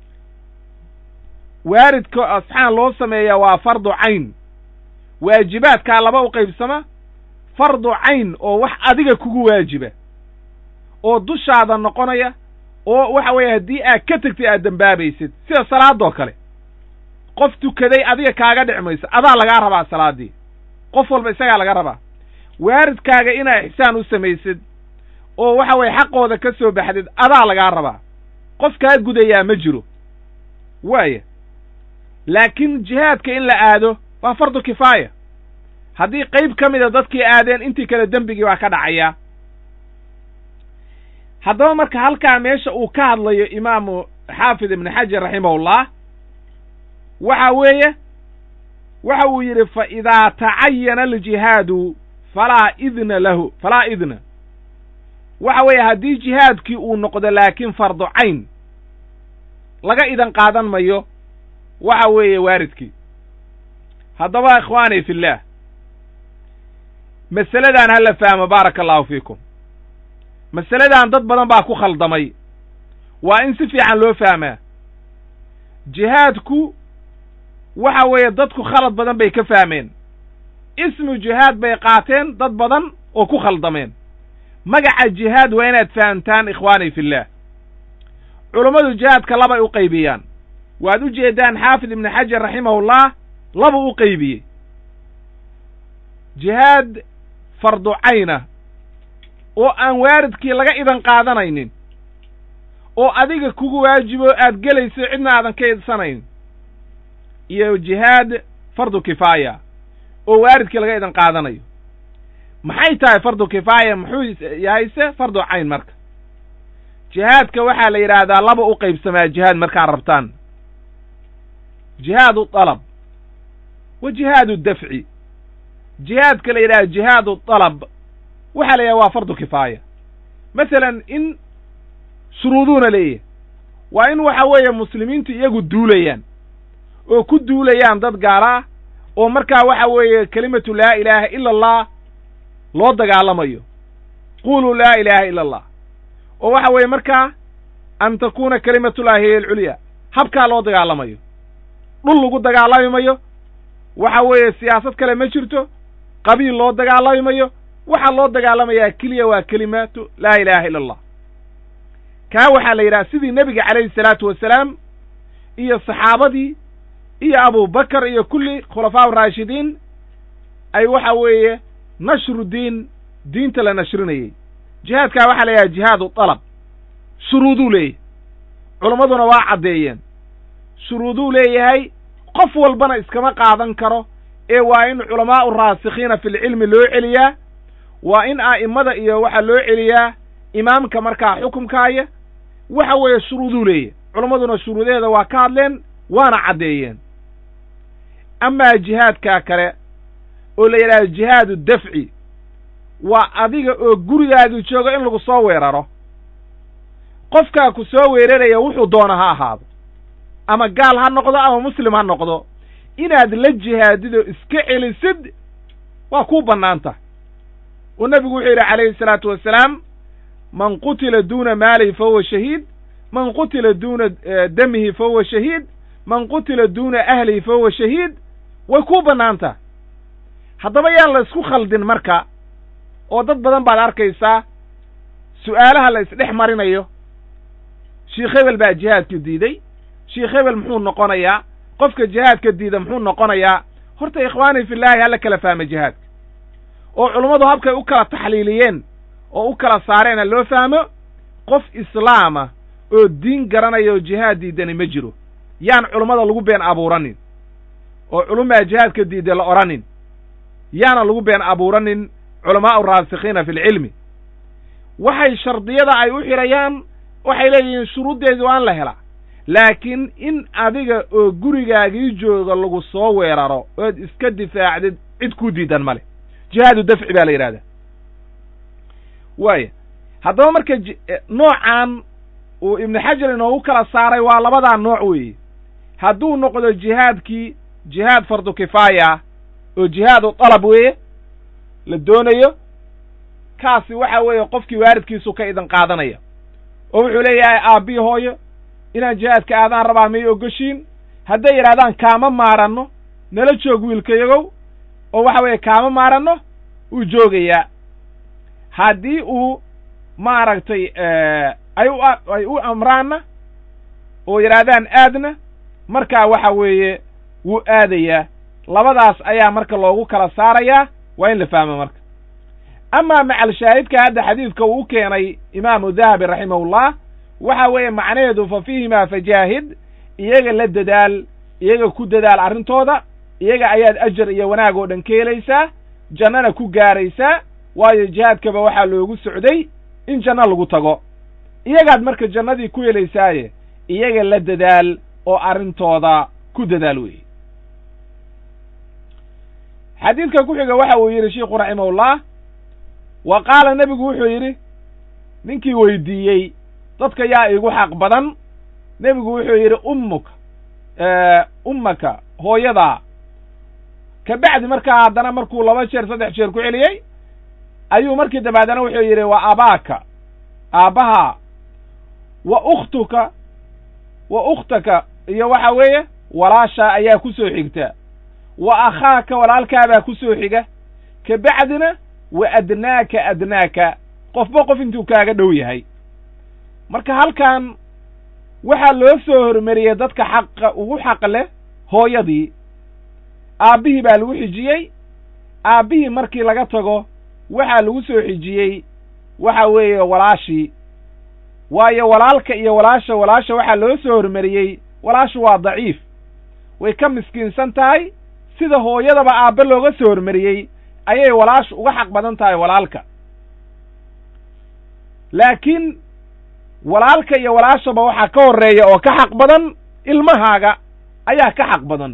waaridka asxaan loo sameeyaa waa fardu cayn waajibaadkaa laba u qaybsama fardu cayn oo wax adiga kugu waajiba oo dushaada noqonaya oo waxa weeye haddii aad ka tegtay aad dembaabaysid sida salaadoo kale qof tukaday adiga kaaga dhic mayso adaa lagaa rabaa salaaddii qof walba isagaa laga rabaa waaridkaaga inaad ixsaan u samaysid oo waxa weeye xaqooda ka soo baxdid adaa lagaa rabaa qof kaa gudayaa ma jiro waaya laakiin jihaadka in la aado waa fardu kifaaya haddii qayb ka mida dadkii aadeen intii kale dembigii baa ka dhacaya haddaba marka halkaa meesha uu ka hadlayo imaamu xaafid ibnu xajar raximahullah waxa weeye waxa uu yidhi fa idaa tacayana aljihaadu falaa idna lahu falaa idna waxa weeye haddii jihaadkii uu noqdo laakiin fardu cayn laga idan qaadan mayo waxa weeye waaridkii haddaba ikhwaani fillaah masaladan hala fahmo baaraka allahu fiikum masaladan dad badan baa ku khaldamay waa in si fiican loo fahmaa jihaadku waxa weeye dadku khalad badan bay ka fahmeen ismu jihaad bay qaateen dad badan oo ku khaldameen magaca jihaad waa inaad fahamtaan ikhwaani fillaah culummadu jihaadka labay u qaybiyaan waad u jeeddaan xaafid ibnu xajar raximahullah labuu u qaybiyey jihaad fardu cayna oo aan waaridkii laga idan qaadanaynin oo adiga kugu waajibo aad gelayso cidna aadan ka idsanayn iyo jihaad fardu kifaaya oo waaridkii laga idan qaadanayo maxay tahay fardu kifaaya muxuu yahayse fardu cayn marka jihaadka waxaa la yidhaahdaa laba u qaybsamaa jihaad markaad rabtaan jihaadu dalab wa jihaadu dafci jihaadka la yidhaha jihaadu dalab waxaa la yidhaha waa fardu kifaaya masalan in shuruuduuna leeyahay waa in waxa weeye muslimiintu iyagu duulayaan oo ku duulayaan dad gaala ah oo markaa waxa weeye kelimatu laa ilaaha ila allah loo dagaalamayo quluu laa ilaaha ila allah oo waxa weeye markaa an takuuna kalimatullahi hiya alculya habkaa loo dagaalamayo dhul lagu dagaalami mayo waxa weeye siyaasad kale ma jirto qabiil loo dagaalami mayo waxaa loo dagaalamayaa keliya waa kelimaatu laa ilaaha illa allah kaa waxaa la yidhaha sidii nebiga calayhi salaatu wasalaam iyo saxaabadii iyo abubakar iyo kulli khulafaa raashidiin ay waxa weeye nashru diin diinta la nashrinayey jihaadkaa waxaa la yidhaha jihaadu dalab shuruuduu leeyahay culammaduna waa caddeeyeen shuruuduu leeyahay qof walbana iskama qaadan karo ee waa in culamaa'u raasikhiina filcilmi loo celiyaa waa in a'immada iyo waxaa loo celiyaa imaamka markaa xukumkaaya waxa weeye shuruuduu leeyahay culammaduna shuruudaheeda waa ka hadleen waana caddeeyeen amaa jihaadkaa kale oo la yidhahdo jihaadu dafci waa adiga oo gurigaadu joogo in lagu soo weeraro qofkaa ku soo weeraraya wuxuu doona ha ahaado ama gaal ha noqdo ama muslim ha noqdo inaad la jihaadido iska celisid waa kuu bannaan tahay oo nebigu wuxuu yidhi calayhi salaatu wasalaam man qutila duuna maalihi fa huwa shahiid man qutila duuna damihi fa huwa shahiid man qutila duuna ahlihi fa huwa shahiid way kuu bannaan tahay haddaba yaan la isku khaldin marka oo dad badan baad arkaysaa su'aalaha la isdhex marinayo sheikh hebel baa jihaadka diiday sheikh hebel muxuu noqonayaa qofka jihaadka diida muxuu noqonayaa horta ikhwaani fillaahi hala kala fahma jihaadka oo culummadu habkay u kala taxliiliyeen oo u kala saareena loo fahmo qof islaama oo diin garanaya oo jihaad diidani ma jiro yaan culummada lagu been abuuranin oo culumaa jihaadka diida la odhanin yaana lagu been abuuranin culamaa'u raasikhiina fi lcilmi waxay shardiyada ay u xidhayaan waxay leeyihiin shuruuddeedu waan la helaa laakiin in adiga oo gurigaagii jooga lagu soo weeraro ood iska difaacdid cid kuu diidan ma leh jihaadu dafci baa la yidhahdaa waaya haddaba marka noocan uu ibnu xajar inoogu kala saaray waa labadaa nooc weeye hadduu noqdo jihaadkii jihaad fardu kifaaya oo jihaadu dalab weeye la doonayo kaasi waxa weeye qofkii waaridkiisu ka idan qaadanaya oo wuxuu leeyahay aabbii hooyo inaan jihaadka aadaan rabaa may ogoshiin hadday yidhahdaan kaama maaranno nala joog wiilkayagow oo waxa weeye kaama maaranno wuu joogayaa haddii uu maaragtay ay u ay u amraanna oo yidhaahdaan aadna markaa waxa weeye wuu aadayaa labadaas ayaa marka loogu kala saarayaa waa in la fahmo marka amaa macal shaahidka hadda xadiidka uu u keenay imaamu dahabi raximahullah waxa weeye macnaheedu fa fiihimaa fajaahid iyaga la dadaal iyaga ku dadaal arrintooda iyaga ayaad ajar iyo wanaag oo dhan ka helaysaa jannana ku gaaraysaa waayo jihaadkaba waxaa loogu socday in janno lagu tago iyagaad marka jannadii ku helaysaaye iyaga la dadaal oo arrintooda ku dadaal weeye xadiidka ku xiga waxa uu yidhi shiikhu raximahullah wa qaala nebigu wuxuu yidhi ninkii weydiiyey dadka yaa iigu xaq badan nebigu wuxuu yidhi ummuka ummaka hooyadaa ka bacdi markaa haddana markuu laba jeer saddex jeer ku celiyey ayuu markii dambe haddana wuxuu yidhi wa abaaka aabbahaa wa ukhtuka wa ukhtaka iyo waxa weeye walaashaa ayaa ku soo xigta wa akhaaka walaalkaabaa ku soo xiga ka bacdina wa adnaaka adnaaka qofba qof intuu kaaga dhow yahay marka halkan waxaa loo soo hormariyey dadka xaqa ugu xaq leh hooyadii aabbihii baa lagu xijiyey aabbihii markii laga tago waxaa lagu soo xijiyey waxa weeye walaashii waayo walaalka iyo walaasha walaasha waxaa loo soo hormariyey walaashu waa daciif way ka miskiinsan tahay sida hooyadaba aabbe looga soo hormariyey ayay walaashu uga xaq badan tahay walaalka laakiin walaalka iyo walaashaba waxaa ka horreeya oo ka xaq badan ilmahaaga ayaa ka xaq badan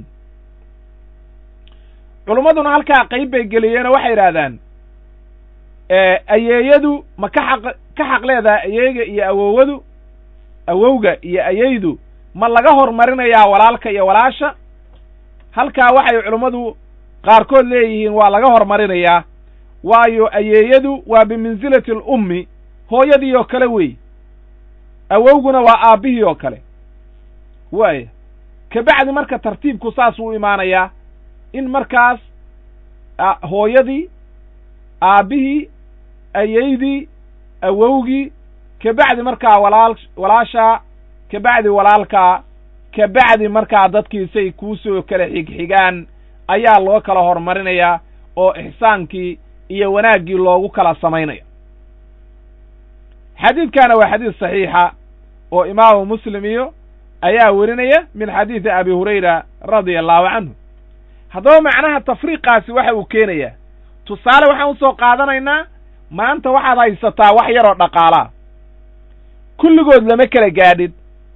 culummaduna halkaa qayb bay geliyeenoo waxay yidhaahdaan ayeeyadu ma ka xaq ka xaq leedahay ayeeyga iyo awowadu awowga iyo ayeydu ma laga hormarinayaa walaalka iyo walaasha halkaa waxay culummadu qaarkood leeyihiin waa laga hormarinayaa waayo ayeeyadu waa bimansilati alummi hooyadii oo kale wey awowguna waa aabbihii oo kale waaya kabacdi marka tartiibku saas uu imaanayaa in markaas hooyadii aabbihii ayaydii awowgii kabacdi markaa walaal walaashaa kabacdi walaalkaa kabacdi markaa dadkiisay kuusoo kala xigxigaan ayaa loo kala hormarinayaa oo ixsaankii iyo wanaaggii loogu kala samaynaya xadiidkana waa xadiid saxiixa oo imaamu muslim iyo ayaa werinaya min xadiidi abi hurayra radia allahu canhu haddaba macnaha tafriiqaasi waxa uu keenayaa tusaale waxaan usoo qaadanaynaa maanta waxaad haysataa wax yaroo dhaqaalaa kulligood lama kala gaadhid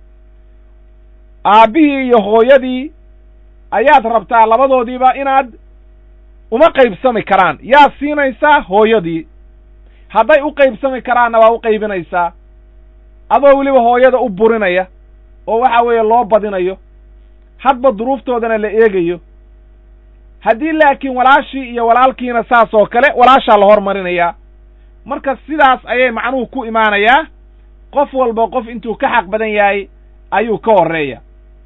aabbihii iyo hooyadii ayaad rabtaa labadoodiiba inaad uma qaybsami karaan yaa siinaysaa hooyadii hadday u qaybsami karaanna waa u qaybinaysaa adoo weliba hooyada u burinaya oo waxa weeye loo badinayo hadba duruuftoodana la eegayo haddii laakiin walaashii iyo walaalkiina saas oo kale walaashaa la hormarinayaa marka sidaas ayay macnuhu ku imaanayaa qof walba qof intuu ka xaq badan yahay ayuu ka horreeya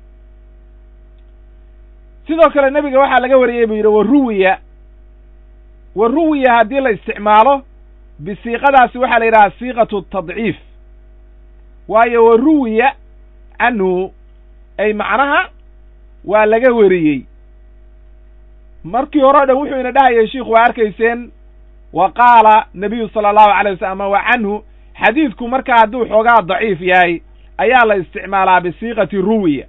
sidoo kale nebiga waxaa laga wariyey buu yidhi waruwiya waruwiya haddii la isticmaalo bisiiqadaasi waxaa la yidhaha siiqatu tadciif waayo waruwiya canhu ay macnaha waa laga weriyey markii hore o dhan wuxuu ina dhahayay shiikhu waa arkayseen wa qaala nabiyu sala allahu alay wasalam wa canhu xadiidku markaa hadduu xoogaa daciif yahay ayaa la isticmaalaa bisiiqati ruwiya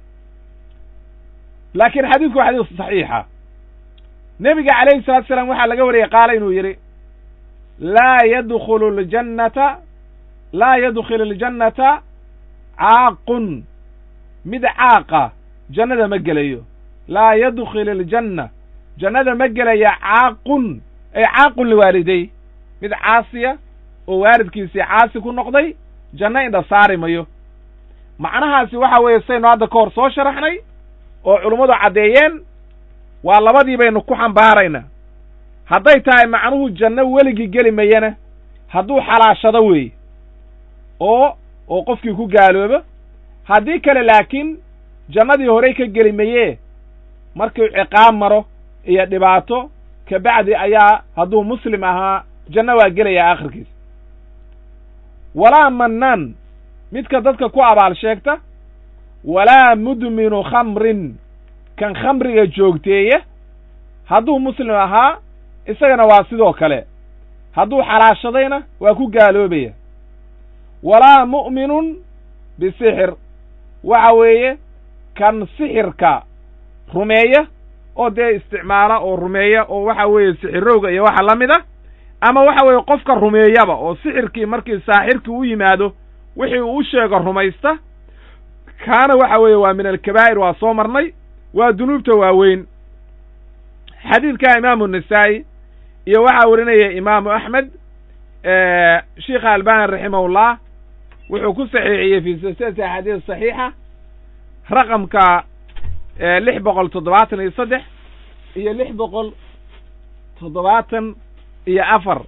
laakiin xadiidku waa xadiis saxiixa nebiga calayhi salatu salaam waxaa laga wariyey qaala inuu yidhi laa yadkhulu ljannata laa yadkhil aljannata caaqun mid caaqa jannada ma gelayo laa yadkhil aljanna jannada ma gelaya caaqun ay caaqun liwaaliday mid caasiya oo waalidkiisii caasi ku noqday janno indha saari mayo macnahaasi waxa weeye saynu hadda ka hor soo sharaxnay oo culummadu caddeeyeen waa labadii baynu ku xambaaraynaa hadday tahay macnuhu janno weligii geli mayana hadduu xalaashado weeye oo oo qofkii ku gaaloobo haddii kale laakiin jannadii horey ka geli mayee markuu ciqaab maro iyo dhibaato kabacdi ayaa hadduu muslim ahaa janno waa gelayaa akhirkiisa walaa mannaan midka dadka ku abaal sheegta walaa mudminu khamrin kan khamriga joogteeya hadduu muslim ahaa isagana waa sidoo kale hadduu xalaashadayna waa ku gaaloobaya walaa mu'minun bisixir waxa weeye kan sixirka rumeeya oo dee isticmaala oo rumeeya oo waxa weeye sixirowga iyo waxa la mid a ama waxa weeye qofka rumeeyaba oo sixirkii markii saaxirkii u yimaado wixii uu u sheego rumaysta kaana waxa weeye waa min alkabaa'ir waa soo marnay waa dunuubta waaweyn xadiidka imaamu nasaa'i iyo waxaa warinaya imaamu axmed sheikha albani raximahullah wuxuu ku saxiixiyey fi silsilati axaadiis saxiixa raqamka lix boqol toddobaatan iyo saddex iyo lix boqol toddobaatan iyo afar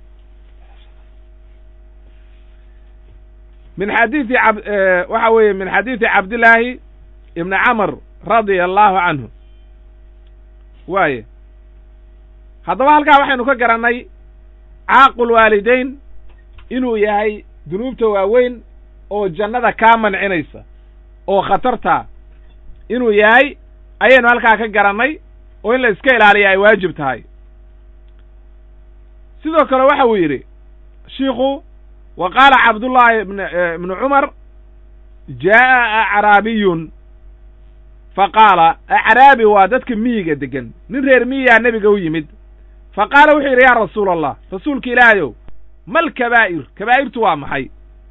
min xadiidi ab waxa weeye min xadiidi cabdillaahi ibni camr radia allahu canhu waaye haddaba halkaa waxaynu ka garannay caaqul waalidayn inuu yahay dunuubta waaweyn oo jannada kaa mancinaysa oo khatartaa inuu yahay ayaynu halkaa ka garannay oo in la iska ilaaliya ay waajib tahay sidoo kale waxa uu yidhi shiikhu wa qaala cabdullaahi ibnu cumar jaa'a acraabiyun fa qaala acraabi waa dadka miyiga degan nin reer miyigaa nebiga u yimid fa qaala wuxuu yidhi yaa rasuula allah rasuulka ilaahayow mal kabaa'ir kabaa'irtu waa maxay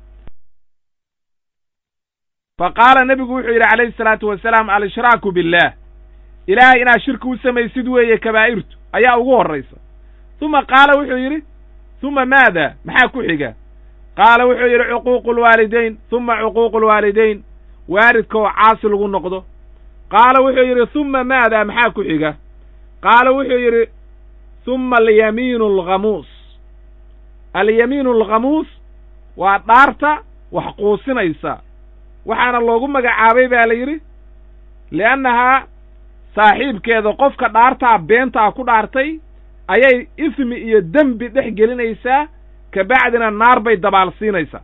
fa qaala nebigu wuxuu yidhi calayhi salaatu wasalaam al-ishraaku billaah ilaahay inaad shirki u samaysid weeye kabaa'irtu ayaa ugu horraysa uma qaala wuxuu yidhi uma maada maxaa ku xiga qaala wuxuu yidhi cuquuqu lwaalidayn uma cuquuqu lwaalidayn waalidka oo caasi lagu noqdo qaala wuxuu yidhi uma maada maxaa ku xiga qaala wuxuu yidhi uma alyamiinu alghamuus alyamiinu alghamuus waa dhaarta wax quusinaysa waxaana loogu magacaabay baa la yidhi li'annahaa saaxiibkeeda qofka dhaartaa beentaa ku dhaartay ayay ismi iyo dembi dhex gelinaysaa kabacdina naar bay dabaal siinaysaa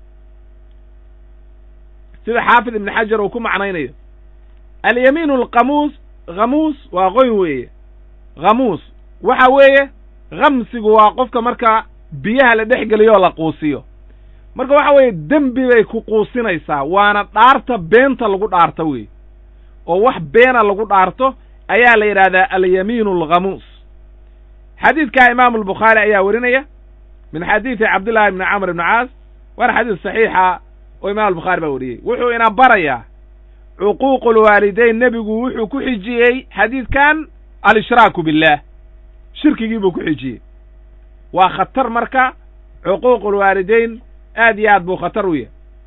sida xaafid ibni xajar uu ku macnaynayo alyamiinu alqamuus khamuus waa qoyn weeye khamuus waxa weeye khamsigu waa qofka marka biyaha la dhex geliyo oo la quusiyo marka waxa weeye dembi bay ku quusinaysaa waana dhaarta beenta lagu dhaarto weeye oo wax beena lagu dhaarto ayaa la yidhahdaa alyamiinu alkhamuus xadiidkaa imaamu albukhaari ayaa werinaya min xadiidi cabdillahi ibni camr ibni caas waana xadiis saxiixa oo imam albukhaari baa weriyey wuxuu ina barayaa cuquuqu lwaalidayn nebigu wuxuu ku xijiyey xadiidkan al-ishraaku billaah shirkigii buu ku xijiyey waa khatar marka cuquuqu lwaalidayn aad iyo aad buu khatar u yahay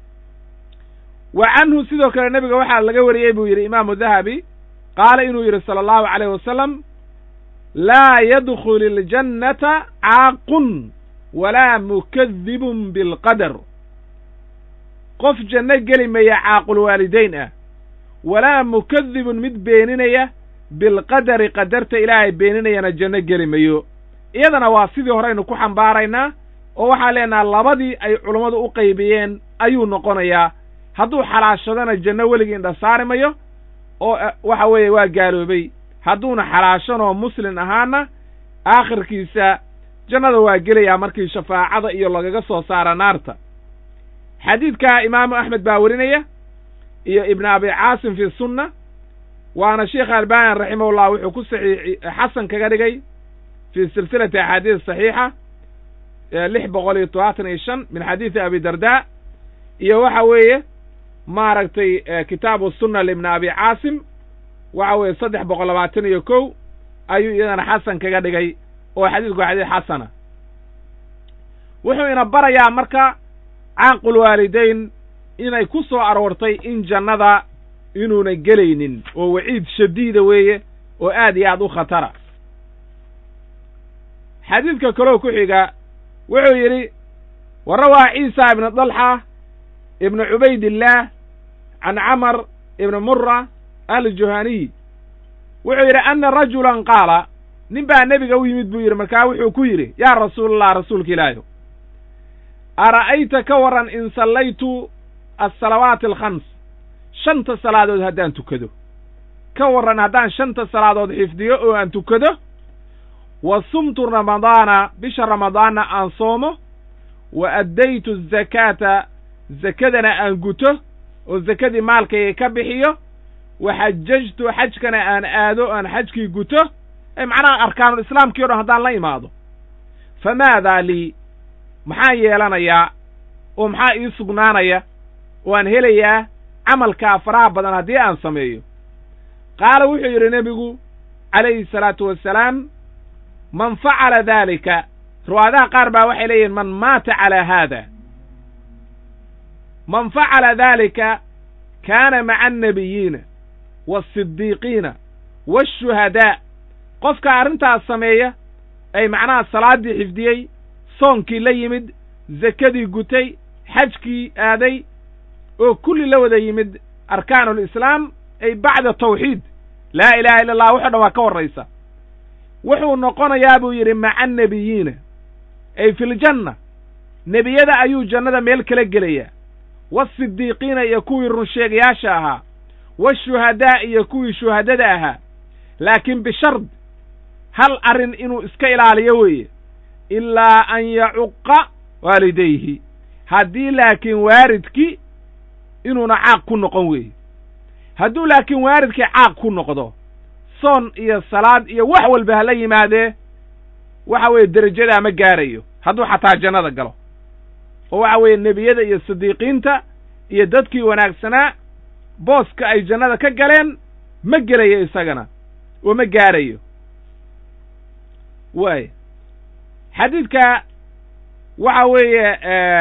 wa canhu sidoo kale nebiga waxaa laga wariyey buu yidhi imaamu dahabi qaala inuu yidhi sala allahu calayh wasalam laa yadkhulu iljannata caaqun walaa mukadibun bilqadar qof janno geli maya caaqulwaalidayn ah walaa mukadibun mid beeninaya bilqadari qadarta ilaahay beeninayana janno geli mayo iyadana waa sidii horeynu ku xambaaraynaa oo waxaan leenaha labadii ay culummadu u qaybiyeen ayuu noqonayaa hadduu xalaashadana janno weligii indha saari mayo oo waxa weeye waa gaaloobay hadduuna xalaashanoo muslin ahaana aakhirkiisa jannada waa gelayaa markii shafaacada iyo lagaga soo saara naarta xadiidkaa imaamu axmed baa werinaya iyo ibnu abi caasim fi sunna waana sheikh albani raximahullah wuxuu ku saxiixi xasan kaga dhigay fi silsilati axaadiis saxiixa lix boqol iyo todobaatan iyo shan min xadiidi abi darda iyo waxa weeye maaragtay kitaabu sunna libni abi caasim waxa weeye saddex boqol labaatan iyo kow ayuu iyadana xasan kaga dhigay oo xadiidku waa xadiis xasana wuxuu ina barayaa marka caaqulwaalidayn inay ku soo aroortay in jannada inuuna gelaynin oo waciid shadiida weeye oo aad iyo aad u khatara xadiidka kaloo ku xiga wuxuu yidhi wa rawaa ciisa ibnu dalxa ibnu cubaydillaah can camar ibni mura aljuhaniy wuxuu yidhi anna rajulan qaala nin baa nebiga u yimid buu yidhi markaa wuxuu ku yidhi yaa rasuulallah rasuulka ilaahiyo ara'ayta ka waran in sallaytu alsalawaati alkhams shanta salaadood haddaan tukado ka warran haddaan shanta salaadood xifdiyo oo aan tukado wa sumtu ramadaana bisha ramadaanna aan soomo wa addaytu azakaata zakadana aan guto oo zakadii maalkayga ka bixiyo wa xajajtu xajkana aan aado aan xajkii guto ee macnaha arkaanul islaamkii o dhan haddaan la imaado famaadaa lii maxaan yeelanayaa oo maxaa ii sugnaanaya oo aan helayaa camalkaa faraha badan haddii aan sameeyo qaala wuxuu yidhi nebigu calayhi salaatu wassalaam man facala daalika riwaadaha qaar baa waxay leeyihin man maata calaa haada man facala daalika kaana maca annabiyiina waasidiiqiina waashuhadaa qofka arrintaas sameeya ay macnaha salaaddii xifdiyey soonkii la yimid zakadii gutay xajkii aaday oo kulli la wada yimid arkaanulislaam ay bacda tawxiid laa ilaaha illa allah wuxo dhan waa ka horraysa wuxuu noqonayaa buu yidhi maca annebiyiina ay filjanna nebiyada ayuu jannada meel kala gelayaa waasidiiqiina iyo kuwii runsheegayaasha ahaa washuhadaa iyo kuwii shuhadada ahaa laakiin bishard hal arrin inuu iska ilaaliyo weeye ilaa an yacuqa waalidayhi haddii laakiin waaridkii inuuna caaq ku noqon weeye hadduu laakiin waaridkii caaq ku noqdo soon iyo salaad iyo wax walba hala yimaadee waxa weeye derajadaa ma gaarayo hadduu xataa jannada galo oo waxa weeye nebiyada iyo sidiiqiinta iyo dadkii wanaagsanaa booska ay jannada ka galeen ma gelayo isagana oo ma gaarayo waay xadiidka waxa weeye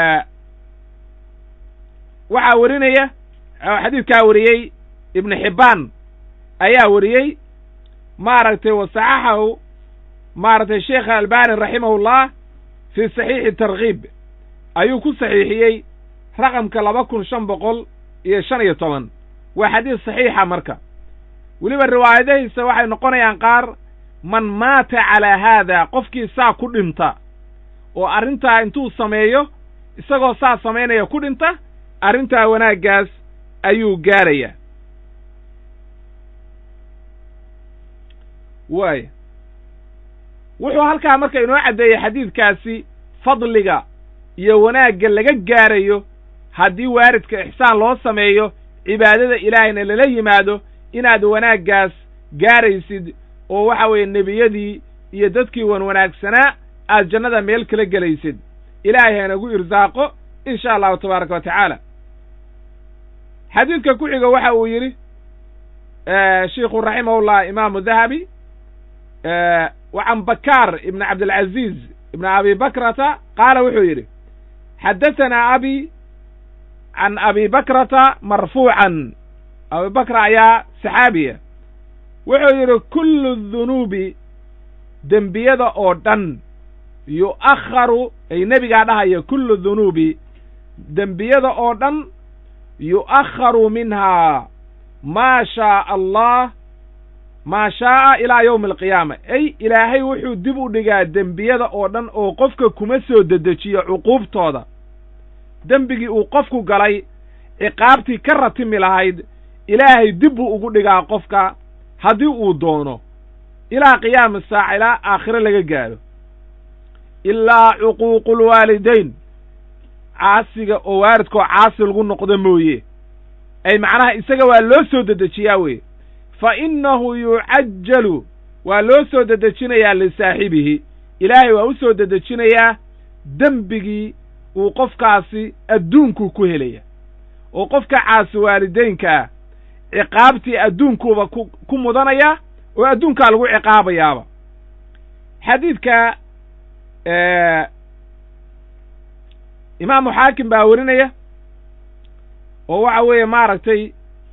waxaa werinaya xadiidkaa wariyey ibnu xibbaan ayaa wariyey maaragtay wasaxaxahu maaragtay sheekh albani raximahullah fii saxiixi tarkiib ayuu ku saxiixiyey raqamka laba kun shan boqol iyo shan iyo toban waa xadiis saxiixa marka weliba riwaayadahiisa waxay noqonayaan qaar man maata calaa haada qofkii saa ku dhinta oo arrintaa intuu sameeyo isagoo saa samaynaya ku dhinta arrintaa wanaaggaas ayuu gaarayaa waaya wuxuu halkaa marka inoo caddeeyey xadiidkaasi fadliga iyo wanaagga laga gaarayo haddii waaridka ixsaan loo sameeyo cibaadada ilaahayna lala yimaado inaad wanaaggaas gaaraysid oo waxa weeye nebiyadii iyo dadkii wan wanaagsanaa aad jannada meel kala gelaysid ilaahay hanagu irsaaqo in sha allahu tabaaraka wa tacaala xadiidka ku xiga waxa uu yidhi shiikhu raximahullah imaamu dahabi wacan bakaar ibn cabdilcaziiz ibn abi bakrata qaala wuxuu yidhi xaddatanaa abi can abi bakrata marfuucan abi bakra ayaa saxaabiya wuxuu yidhi kullu dunuubi dembiyada oo dhan yu'akharu ay nebigaa dhahaya kullu dunuubi dembiyada oo dhan yu'akharu minhaa maa shaaa allah maa shaa'a ilaa yowmi alqiyaama ay ilaahay wuxuu dib u dhigaa dembiyada oo dhan oo qofka kuma soo dedejiyo cuquubtooda dembigii uu qofku galay ciqaabtii ka ratimi lahayd ilaahay dib buu ugu dhigaa qofka haddii uu doono ilaa qiyaami saaca ilaa aakhiro laga gaadho ilaa cuquuqulwaalidayn caasiga oo waalidkoo caasi lagu noqdo mooye ay macnaha isaga waa loo soo dedejiyaa weye fa innahu yucajjalu waa loo soo dedejinayaa lisaaxibihi ilaahay waa u soo dedejinayaa dembigii uu qofkaasi adduunkuu ku helaya oo qofka caasi waalidaynka ah ciqaabtii adduunkuuba ku ku mudanaya oo adduunkaa lagu ciqaabayaaba xadiidka imaamu xaakim baa werinaya oo waxa weeye maaragtay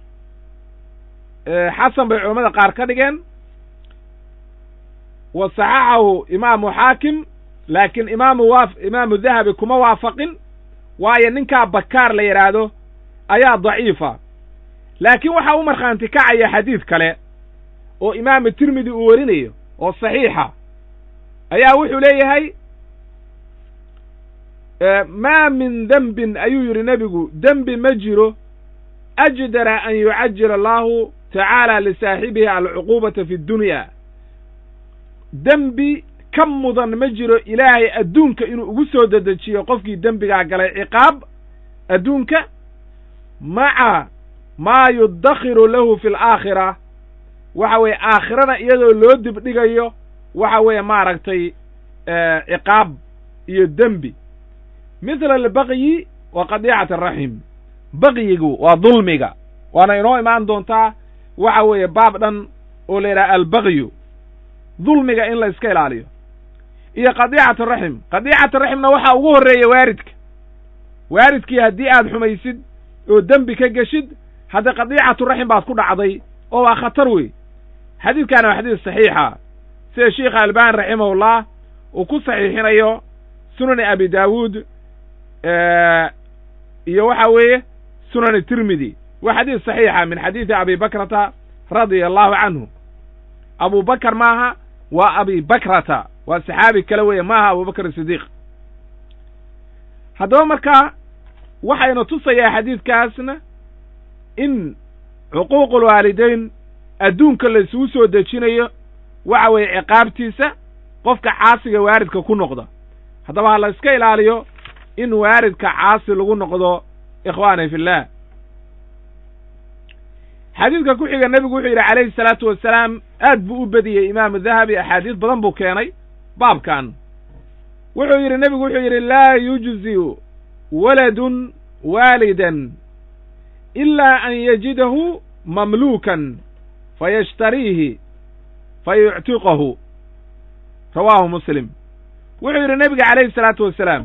xasan bay culammada qaar ka dhigeen wa saxaxahu imaamu xaakim laakiin imaamu wa imaamu dahabi kuma waafaqin waayo ninkaa bakaar la yidhaahdo ayaa daciifa laakiin waxaa u markhaanti kacaya xadiid kale oo imaamu tirmidi uu werinayo oo saxiixa ayaa wuxuu leeyahay maa min dembin ayuu yidhi nebigu dembi ma jiro ajdara an yucajila allahu tacaala lisaaxibihi alcuquubata fi ddunya dembi ka mudan ma jiro ilaahay adduunka inuu ugu soo dedejiyo qofkii dembigaa galay ciqaab adduunka maca maa yuddakhiru lahu fi alaakhira waxa weeye aakhirana iyadoo loo dibdhigayo waxa weeye maaragtay ciqaab iyo dembi mithla albaqyi wa qadiicati araxim baqyigu waa dulmiga waana inoo imaan doontaa waxa weeye baab dhan oo la yidhaha albaqyu dulmiga in la iska ilaaliyo iyo qadiicatu raxim qadiicatu raximna waxaa ugu horreeya waaridka waaridkii haddii aad xumaysid oo dembi ka geshid hadda qadiicatu raxim baad ku dhacday oo waa khatar wey xadiidkaana waa xadiis saxiixa sida sheikha albani raximahullah uu ku saxiixinayo sunani abi daawuud iyo waxa weeye sunani tirmidi waa xadiis saxiixa min xadiidi abi bakrata radia allahu canhu abu bakr maaha waa abi bakrata waa saxaabi kale weeye maaha abubakr sidiiq haddaba markaa waxaynu tusayaa xadiidkaasna in cuquuqulwaalidayn adduunka la isugu soo dejinayo waxa weeye ciqaabtiisa qofka caasiga waaridka ku noqda haddaba ha la iska ilaaliyo in waaridka caasi lagu noqdo ikhwaani fillah xadiidka ku xiga nebigu wuxuu yidhi calayhi salaatu wasalaam aad buu u bediyey imaamu dahabi axaadiis badan buu keenay baabkan wuxuu yidhi nebigu wuxuu yidhi laa yujziu waladun waalidan ilaa an yajidahu mamluukan fayashtariihi fayuctiqahu rawaahu muslim wuxuu yidhi nebiga calayhi salaatu wasalaam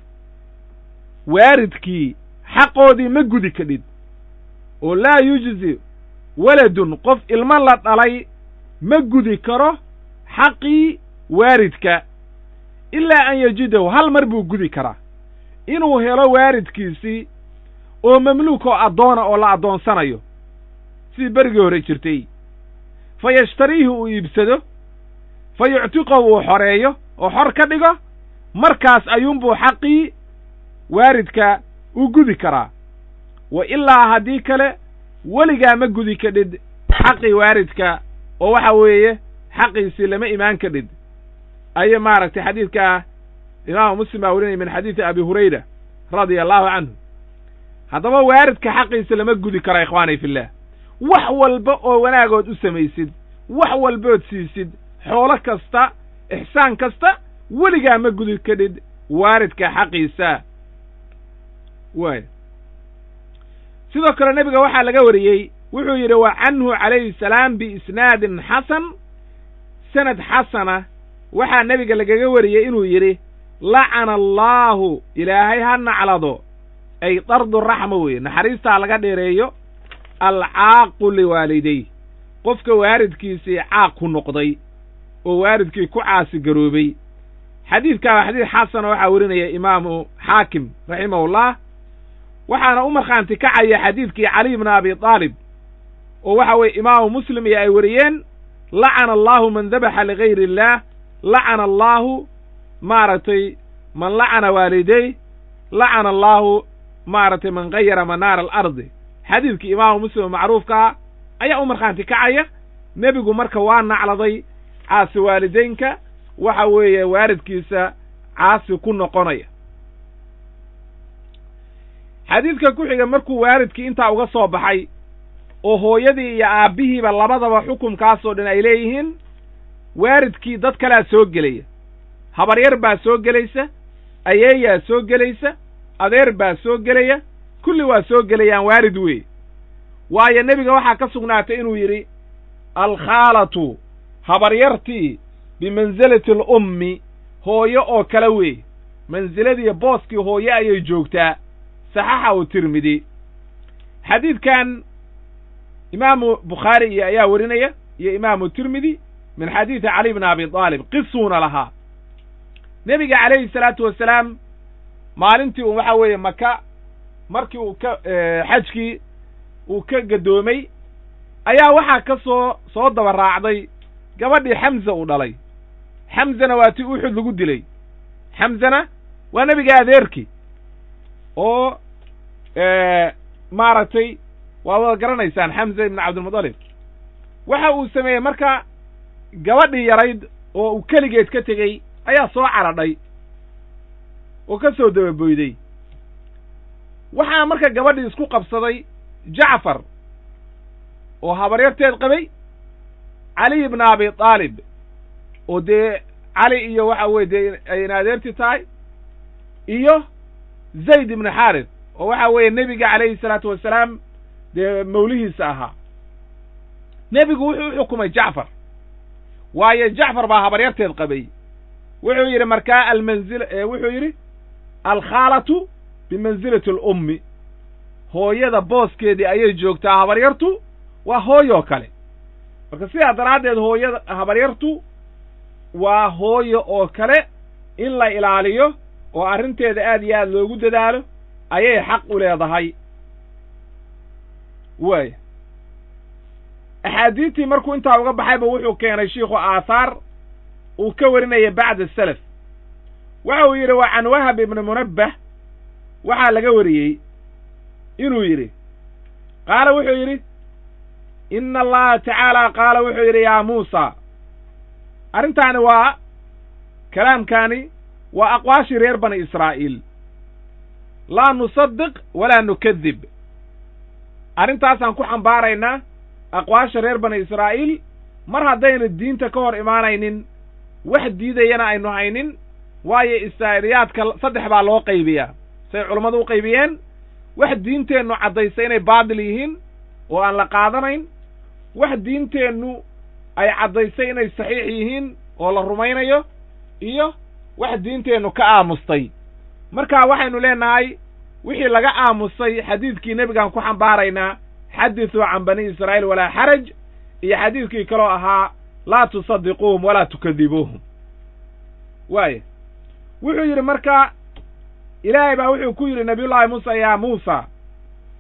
waaridkii xaqoodii ma gudi kadhid oo laa yujzi waladun qof ilmo la dhalay ma gudi karo xaqii waaridka ilaa an yajidahu hal mar buu gudi karaa inuu helo waaridkiisii oo mamluuk oo addoona oo la addoonsanayo sidii berigii hore jirtay fa yashtariihi uu iibsado fa yuctiqo uu xoreeyo oo xor ka dhigo markaas ayuunbuu xaqii waaridka u gudi karaa wa ilaa haddii kale weligaa ma gudi kadhid xaqii waaridka oo waxa weeye xaqiisii lama imaan kadhid ayay maaragtay xadiidkaa imaamu muslim baa werinaya min xadiidi abi hurayra radia allahu canhu haddaba waaridka xaqiisa lama gudi karo ikhwaani fillah wax walba oo wanaagood u samaysid wax walbood siisid xoolo kasta ixsaan kasta weligaa ma gudi kadhid waaridka xaqiisa waay sidoo kale nebiga waxaa laga wariyey wuxuu yidhi wa canhu calayhi salaam biisnaadin xasan sanad xasana waxaa nebiga lagaga wariyey inuu yidhi lacana allaahu ilaahay ha naclado ay dardu raxma weeye naxariistaa laga dheereeyo alcaaqu liwaaliday qofka waaridkiisii caaq ku noqday oo waaridkii ku caasi garoobay xadiidkaa waa xadiid xasana waxaa werinaya imaamu xaakim raximahullah waxaana u markhaanti kacaya xadiidkii caliy bna abi aalib oo waxa weeye imaamu muslim iyo ay wariyeen lacana allaahu man dabaxa ligayri illaah lacana allaahu maaragtay man lacana waaliday lacana allaahu maaragtay man gayara manaara alardi xadiidkii imaamu muslim macruufkaa ayaa u markhaanti kacaya nebigu marka waa nacladay caasi waalidaynka waxa weeye waaridkiisa caasi ku noqonaya xadiidka ku xiga markuu waaridkii intaa uga soo baxay oo hooyadii iyo aabbihiiba labadaba xukumkaasoo dhan ay leeyihiin waaridkii dad kalea soo gelaya habaryar baa soo gelaysa ayeeyaa soo gelaysa adeer baa soo gelaya kulli waa soo gelayaan waarid weeye waayo nebiga waxaa ka sugnaatay inuu yidhi alkhaalatu habaryartii bimansilati alummi hooyo oo kale weeye mansiladiiyo booskii hooye ayay joogtaa saxaxa u tirmidi xadiidkan imaamu bukhaari iyo ayaa werinaya iyo imaamu tirmidi min xadiidi cali bni abi aalib qisuuna lahaa nebiga calayhi salaatu wasalaam maalintii uu waxa weeye maka markii uu ka xajkii uu ka gadoomay ayaa waxaa ka soo soo daba raacday gabadhii xamza uu dhalay xamzana waa ti uxud lagu dilay xamzana waa nebiga adeerkii oo maaragtay waa wada garanaysaan xamza ibnu cabdilmudalib waxa uu sameeyey marka gabadhii yarayd oo uu keligeed ka tegey ayaa soo caradhay oo ka soo dababoyday waxaa marka gabadhii isku qabsaday jacfar oo habaryarteed qabay cali ibna abi aalib oo dee cali iyo waxa weye dee ayna adeerti tahay iyo zayd ibnu xaaris oo waxa weeye nebiga calayhi salaatu wasalaam dee mawlihiisa ahaa nebigu wuxuu u xukumay jacfar waayo jacfar baa habaryarteed qabay wuxuu yidhi markaa almanzil wuxuu yidhi alkhaalatu bimansilati alummi hooyada booskeedii ayay joogtaa habaryartu waa hooyoo kale marka sidaa daraaddeed hooyada habaryartu waa hooyo oo kale in la ilaaliyo oo arrinteeda aad iyo aad loogu dadaalo ayay xaq u leedahay waaya axaadiistii markuu intaa uga baxayba wuxuu keenay shiikhu aahaar uu ka warinaya bacda salaf waxa uu yidhi waa can wahab ibni munabbah waxaa laga wariyey inuu yidhi qaala wuxuu yidhi ina allaha tacaala qaala wuxuu yidhi yaa muusa arrintaani waa kalaamkaani waa aqwaashii reer bani israa'iil laa nusadiq walaa nukadib arrintaasaan ku xambaaraynaa aqwaasha reer bani israa'iil mar haddayna diinta ka hor imaanaynin wax diidayana aynu haynin waayo israa'iiliyaadka saddex baa loo qaybiyaa say culammadu u qaybiyeen wax diinteennu caddaysa inay baadil yihiin oo aan la qaadanayn wax diinteennu ay caddaysay inay saxiix yihiin oo la rumaynayo iyo wax diinteennu ka aamustay marka waxaynu leenahay wixii laga aamusay xadiidkii nebigaan ku xambaaraynaa xadithuu can bani israa'iil walaa xaraj iyo xadiidkii kaloo ahaa laa tusadiquuhum walaa tukadibuuhum waaya wuxuu yidhi marka ilaahay baa wuxuu ku yidhi nabiyullaahi muusa yaa muusa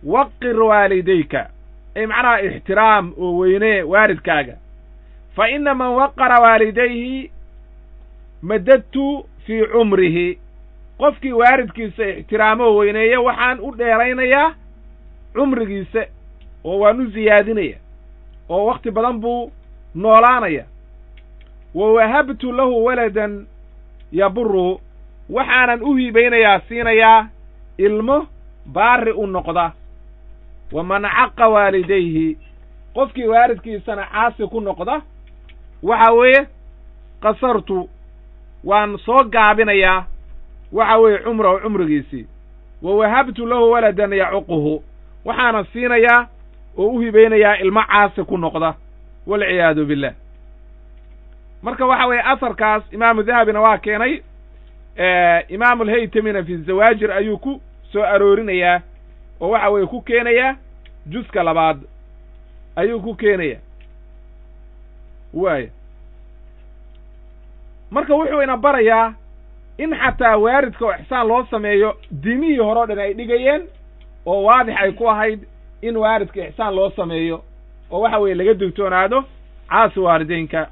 waqir waalidayka ay macnaha ixtiraam oo weynee waalidkaaga fa ina man waqara waalidayhi madadtu fii cumrihi qofkii waalidkiisa ixtiraamo oo weyneeya waxaan u dheeraynayaa cumrigiisa oo waan u siyaadinaya oo wakhti badan buu noolaanaya wa wahabtu lahu waladan yaburuhu waxaanan u hibaynayaa siinayaa ilmo baari u noqda waman caqa waalidayhi qofkii waalidkiisana caasi ku noqda waxa weeye qasartu waan soo gaabinayaa waxa weeye cumrahu cumrigiisii wa wahabtu lahu waladan yacuquhu waxaana siinayaa oo u hibaynayaa ilmo caasi ku noqda walciyaadu billah marka waxa weeye asarkaas imaamu dahabina waa keenay imaamu alhaytamina fi zawaajir ayuu ku soo aroorinayaa oo waxa weeye ku keenayaa juska labaad ayuu ku keenaya waaya marka wuxuu ina barayaa in xataa waaridka oo ixsaan loo sameeyo diimihii hore o dhan ay dhigayeen oo waadix ay ku ahayd in waaridka ixsaan loo sameeyo oo waxa weeye laga digtoonaado caasi waalideynka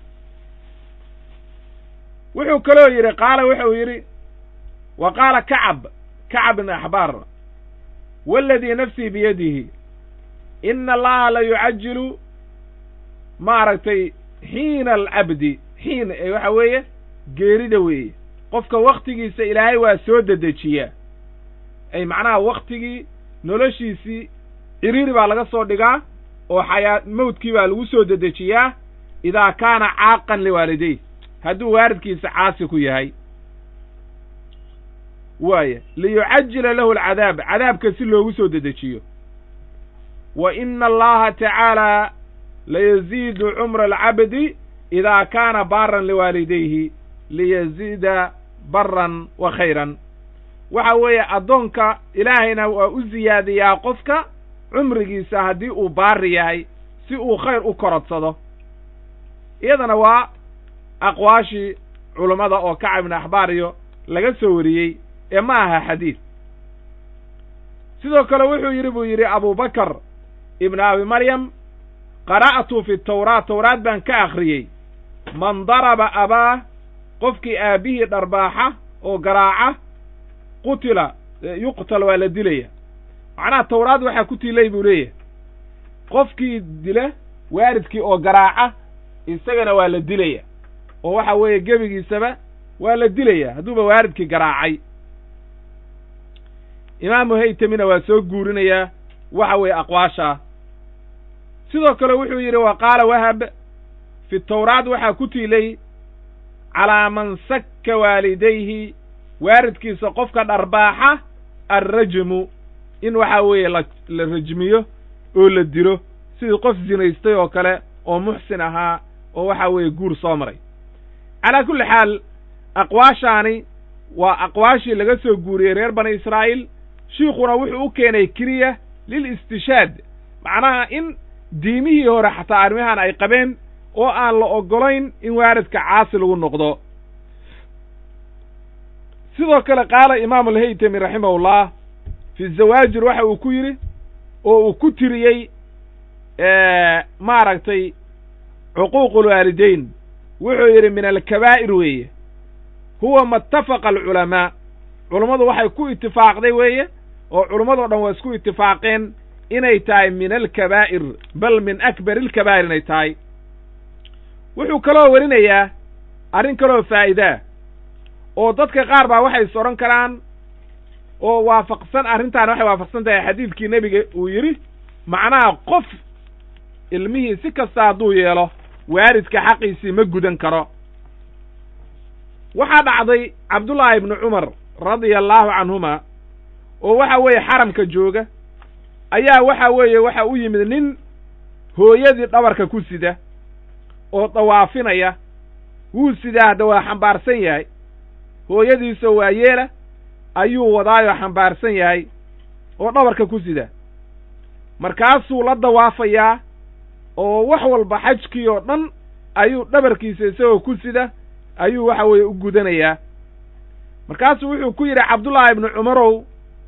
wuxuu kaloo yidhi qaala wuxuu yidhi wa qaala kacab kacab ibn axbaar waaladii nafsii biyadihi ina allaha la yucajilu maaragtay xiina alcabdi xiin ee waxa weeye geerida weeye qofka wakhtigiisa ilaahay waa soo dedejiyaa ay macnaha wakhtigii noloshiisii ciriiri baa laga soo dhigaa oo xayaa mawdkii baa lagu soo dedejiyaa idaa kaana caaqan liwaalidayh hadduu waalidkiisa caasi ku yahay waaya liyucajila lahu alcadaab cadaabka si loogu soo dedejiyo wa ina allaha tacaala layaziidu cumra alcabdi idaa kaana baaran liwaalidayhi liyaziida baran wa khayran waxa weeye addoonka ilaahayna waa u siyaadiyaa qofka cumrigiisa haddii uu baari yahay si uu khayr u korodsado iyadana waa aqwaashii culummada oo kacab ibn axbaar iyo laga soo wariyey ee ma aha xadiid sidoo kale wuxuu yidhi buu yidhi abubakar ibn abi maryam qara'tu fi tawraat tawraad baan ka akhriyey man daraba abaah qofkii aabbihii dharbaaxa oo garaaca qutila yuqtal waa la dilaya macnaha tawraad waxaa ku tiilay buu leeyahay qofkii dila waalidkii oo garaaca isagana waa la dilaya oo waxa weeye gebigiisaba waa la dilaya hadduuba waalidkii garaacay imaamu haytamina waa soo guurinayaa waxa weeye aqwaashaa sidoo kale wuxuu yidhi wa qaala wahab fi tawraad waxaa ku tiilay calaa man sakka waalidayhi waalidkiisa qofka dharbaaxa alrajmu in waxaa weeye la la rajmiyo oo la dilo sidii qof zinaystay oo kale oo muxsin ahaa oo waxa weeye guur soo maray calaa kulli xaal aqwaashaani waa aqwaashii laga soo guuriyey reer bani israa'iil shiikhuna wuxuu u keenay keliya lil istishaad macnaha in diimihii hore xataa arrimahan ay qabeen oo aan la oggolayn in waaridka caasi lagu noqdo sidoo kale qaala imaamu alhaytami raximahullah fi zawaajir waxa uu ku yidhi oo uu ku tiriyey maaragtay cuquuqu lwaalidayn wuxuu yidhi min alkabaa'ir weeye huwa ma itafaqa alculamaa culummadu waxay ku itifaaqday weeye oo culummadoo dhan waa isku itifaaqeen inay tahay min alkabaa'ir bal min akbar ilkabaa'ir inay tahay wuxuu kaloo warinayaa arrin kaloo faa'iidaa oo dadka qaar baa waxay is odhan karaan oo waafaqsan arrintaan waxay waafaqsan tahay xadiidkii nebiga uu yidhi macnaha qof ilmihii si kasta hadduu yeelo waalidka xaqiisii ma gudan karo waxaa dhacday cabdullaahi ibnu cumar radia allaahu canhuma oo waxa weeye xaramka jooga ayaa waxa weeye waxa u yimid nin hooyadii dhabarka ku sida oo dawaafinaya wuu sidaa hadda waa xambaarsan yahay hooyadiisoo waa yeela ayuu wadaayoo xambaarsan yahay oo dhabarka ku sida markaasuu la dawaafayaa oo wax walba xajkii oo dhan ayuu dhabarkiisa isagoo ku sida ayuu waxa weeye u gudanayaa markaasuu wuxuu ku yidhi cabdullaahi ibnu cumarow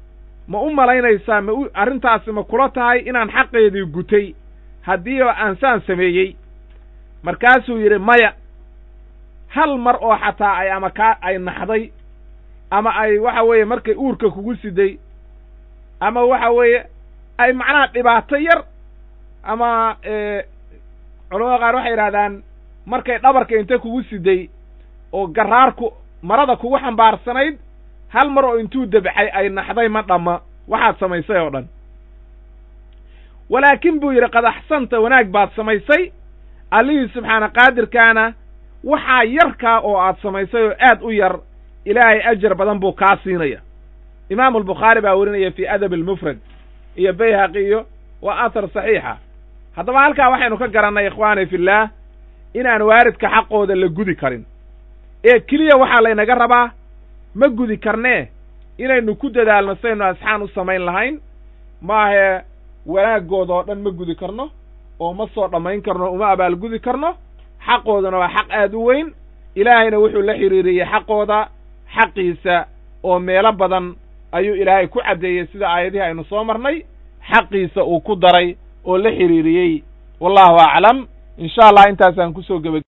ma u malaynaysaa ma u arrintaasi ma kula tahay inaan xaqeedii gutay haddii aan saan sameeyey markaasuu yidhi maya hal mar oo xataa ay ama kaa ay naxday ama ay waxa weeye markay uurka kugu siday ama waxa weeye ay macnaha dhibaato yar ama culamada qaar waxay yidhahdaan markay dhabarka inta kugu siday oo garaarku marada kugu xambaarsanayd hal mar oo intuu debxay ay naxday ma dhamma waxaad samaysay oo dhan walaakin buu yidhi qad axsanta wanaag baad samaysay allihii subxaana qaadirkaana waxaa yarkaa oo aad samaysay oo aad u yar ilaahay ajar badan buu kaa siinaya imaamu albukhaari baa werinaya fii adab almufrad iyo bayhaqi iyo waa athar saxiixa haddaba halkaa waxaynu ka garannay ikhwaani fillaah inaan waaridka xaqooda la gudi karin ee keliya waxaa laynaga rabaa ma gudi karnee inaynu ku dadaalno saynu asxaan u samayn lahayn maahee wanaaggooda oo dhan ma gudi karno oo ma soo dhammayn karno uma abaalgudi karno xaqoodana waa xaq aad u weyn ilaahayna wuxuu la xidhiiriyey xaqooda xaqiisa oo meelo badan ayuu ilaahay ku caddeeyey sida aayadihii aynu soo marnay xaqiisa uu ku daray oo la xidhiiriyey wallahu aclam in sha allah intaasaan kusoo geba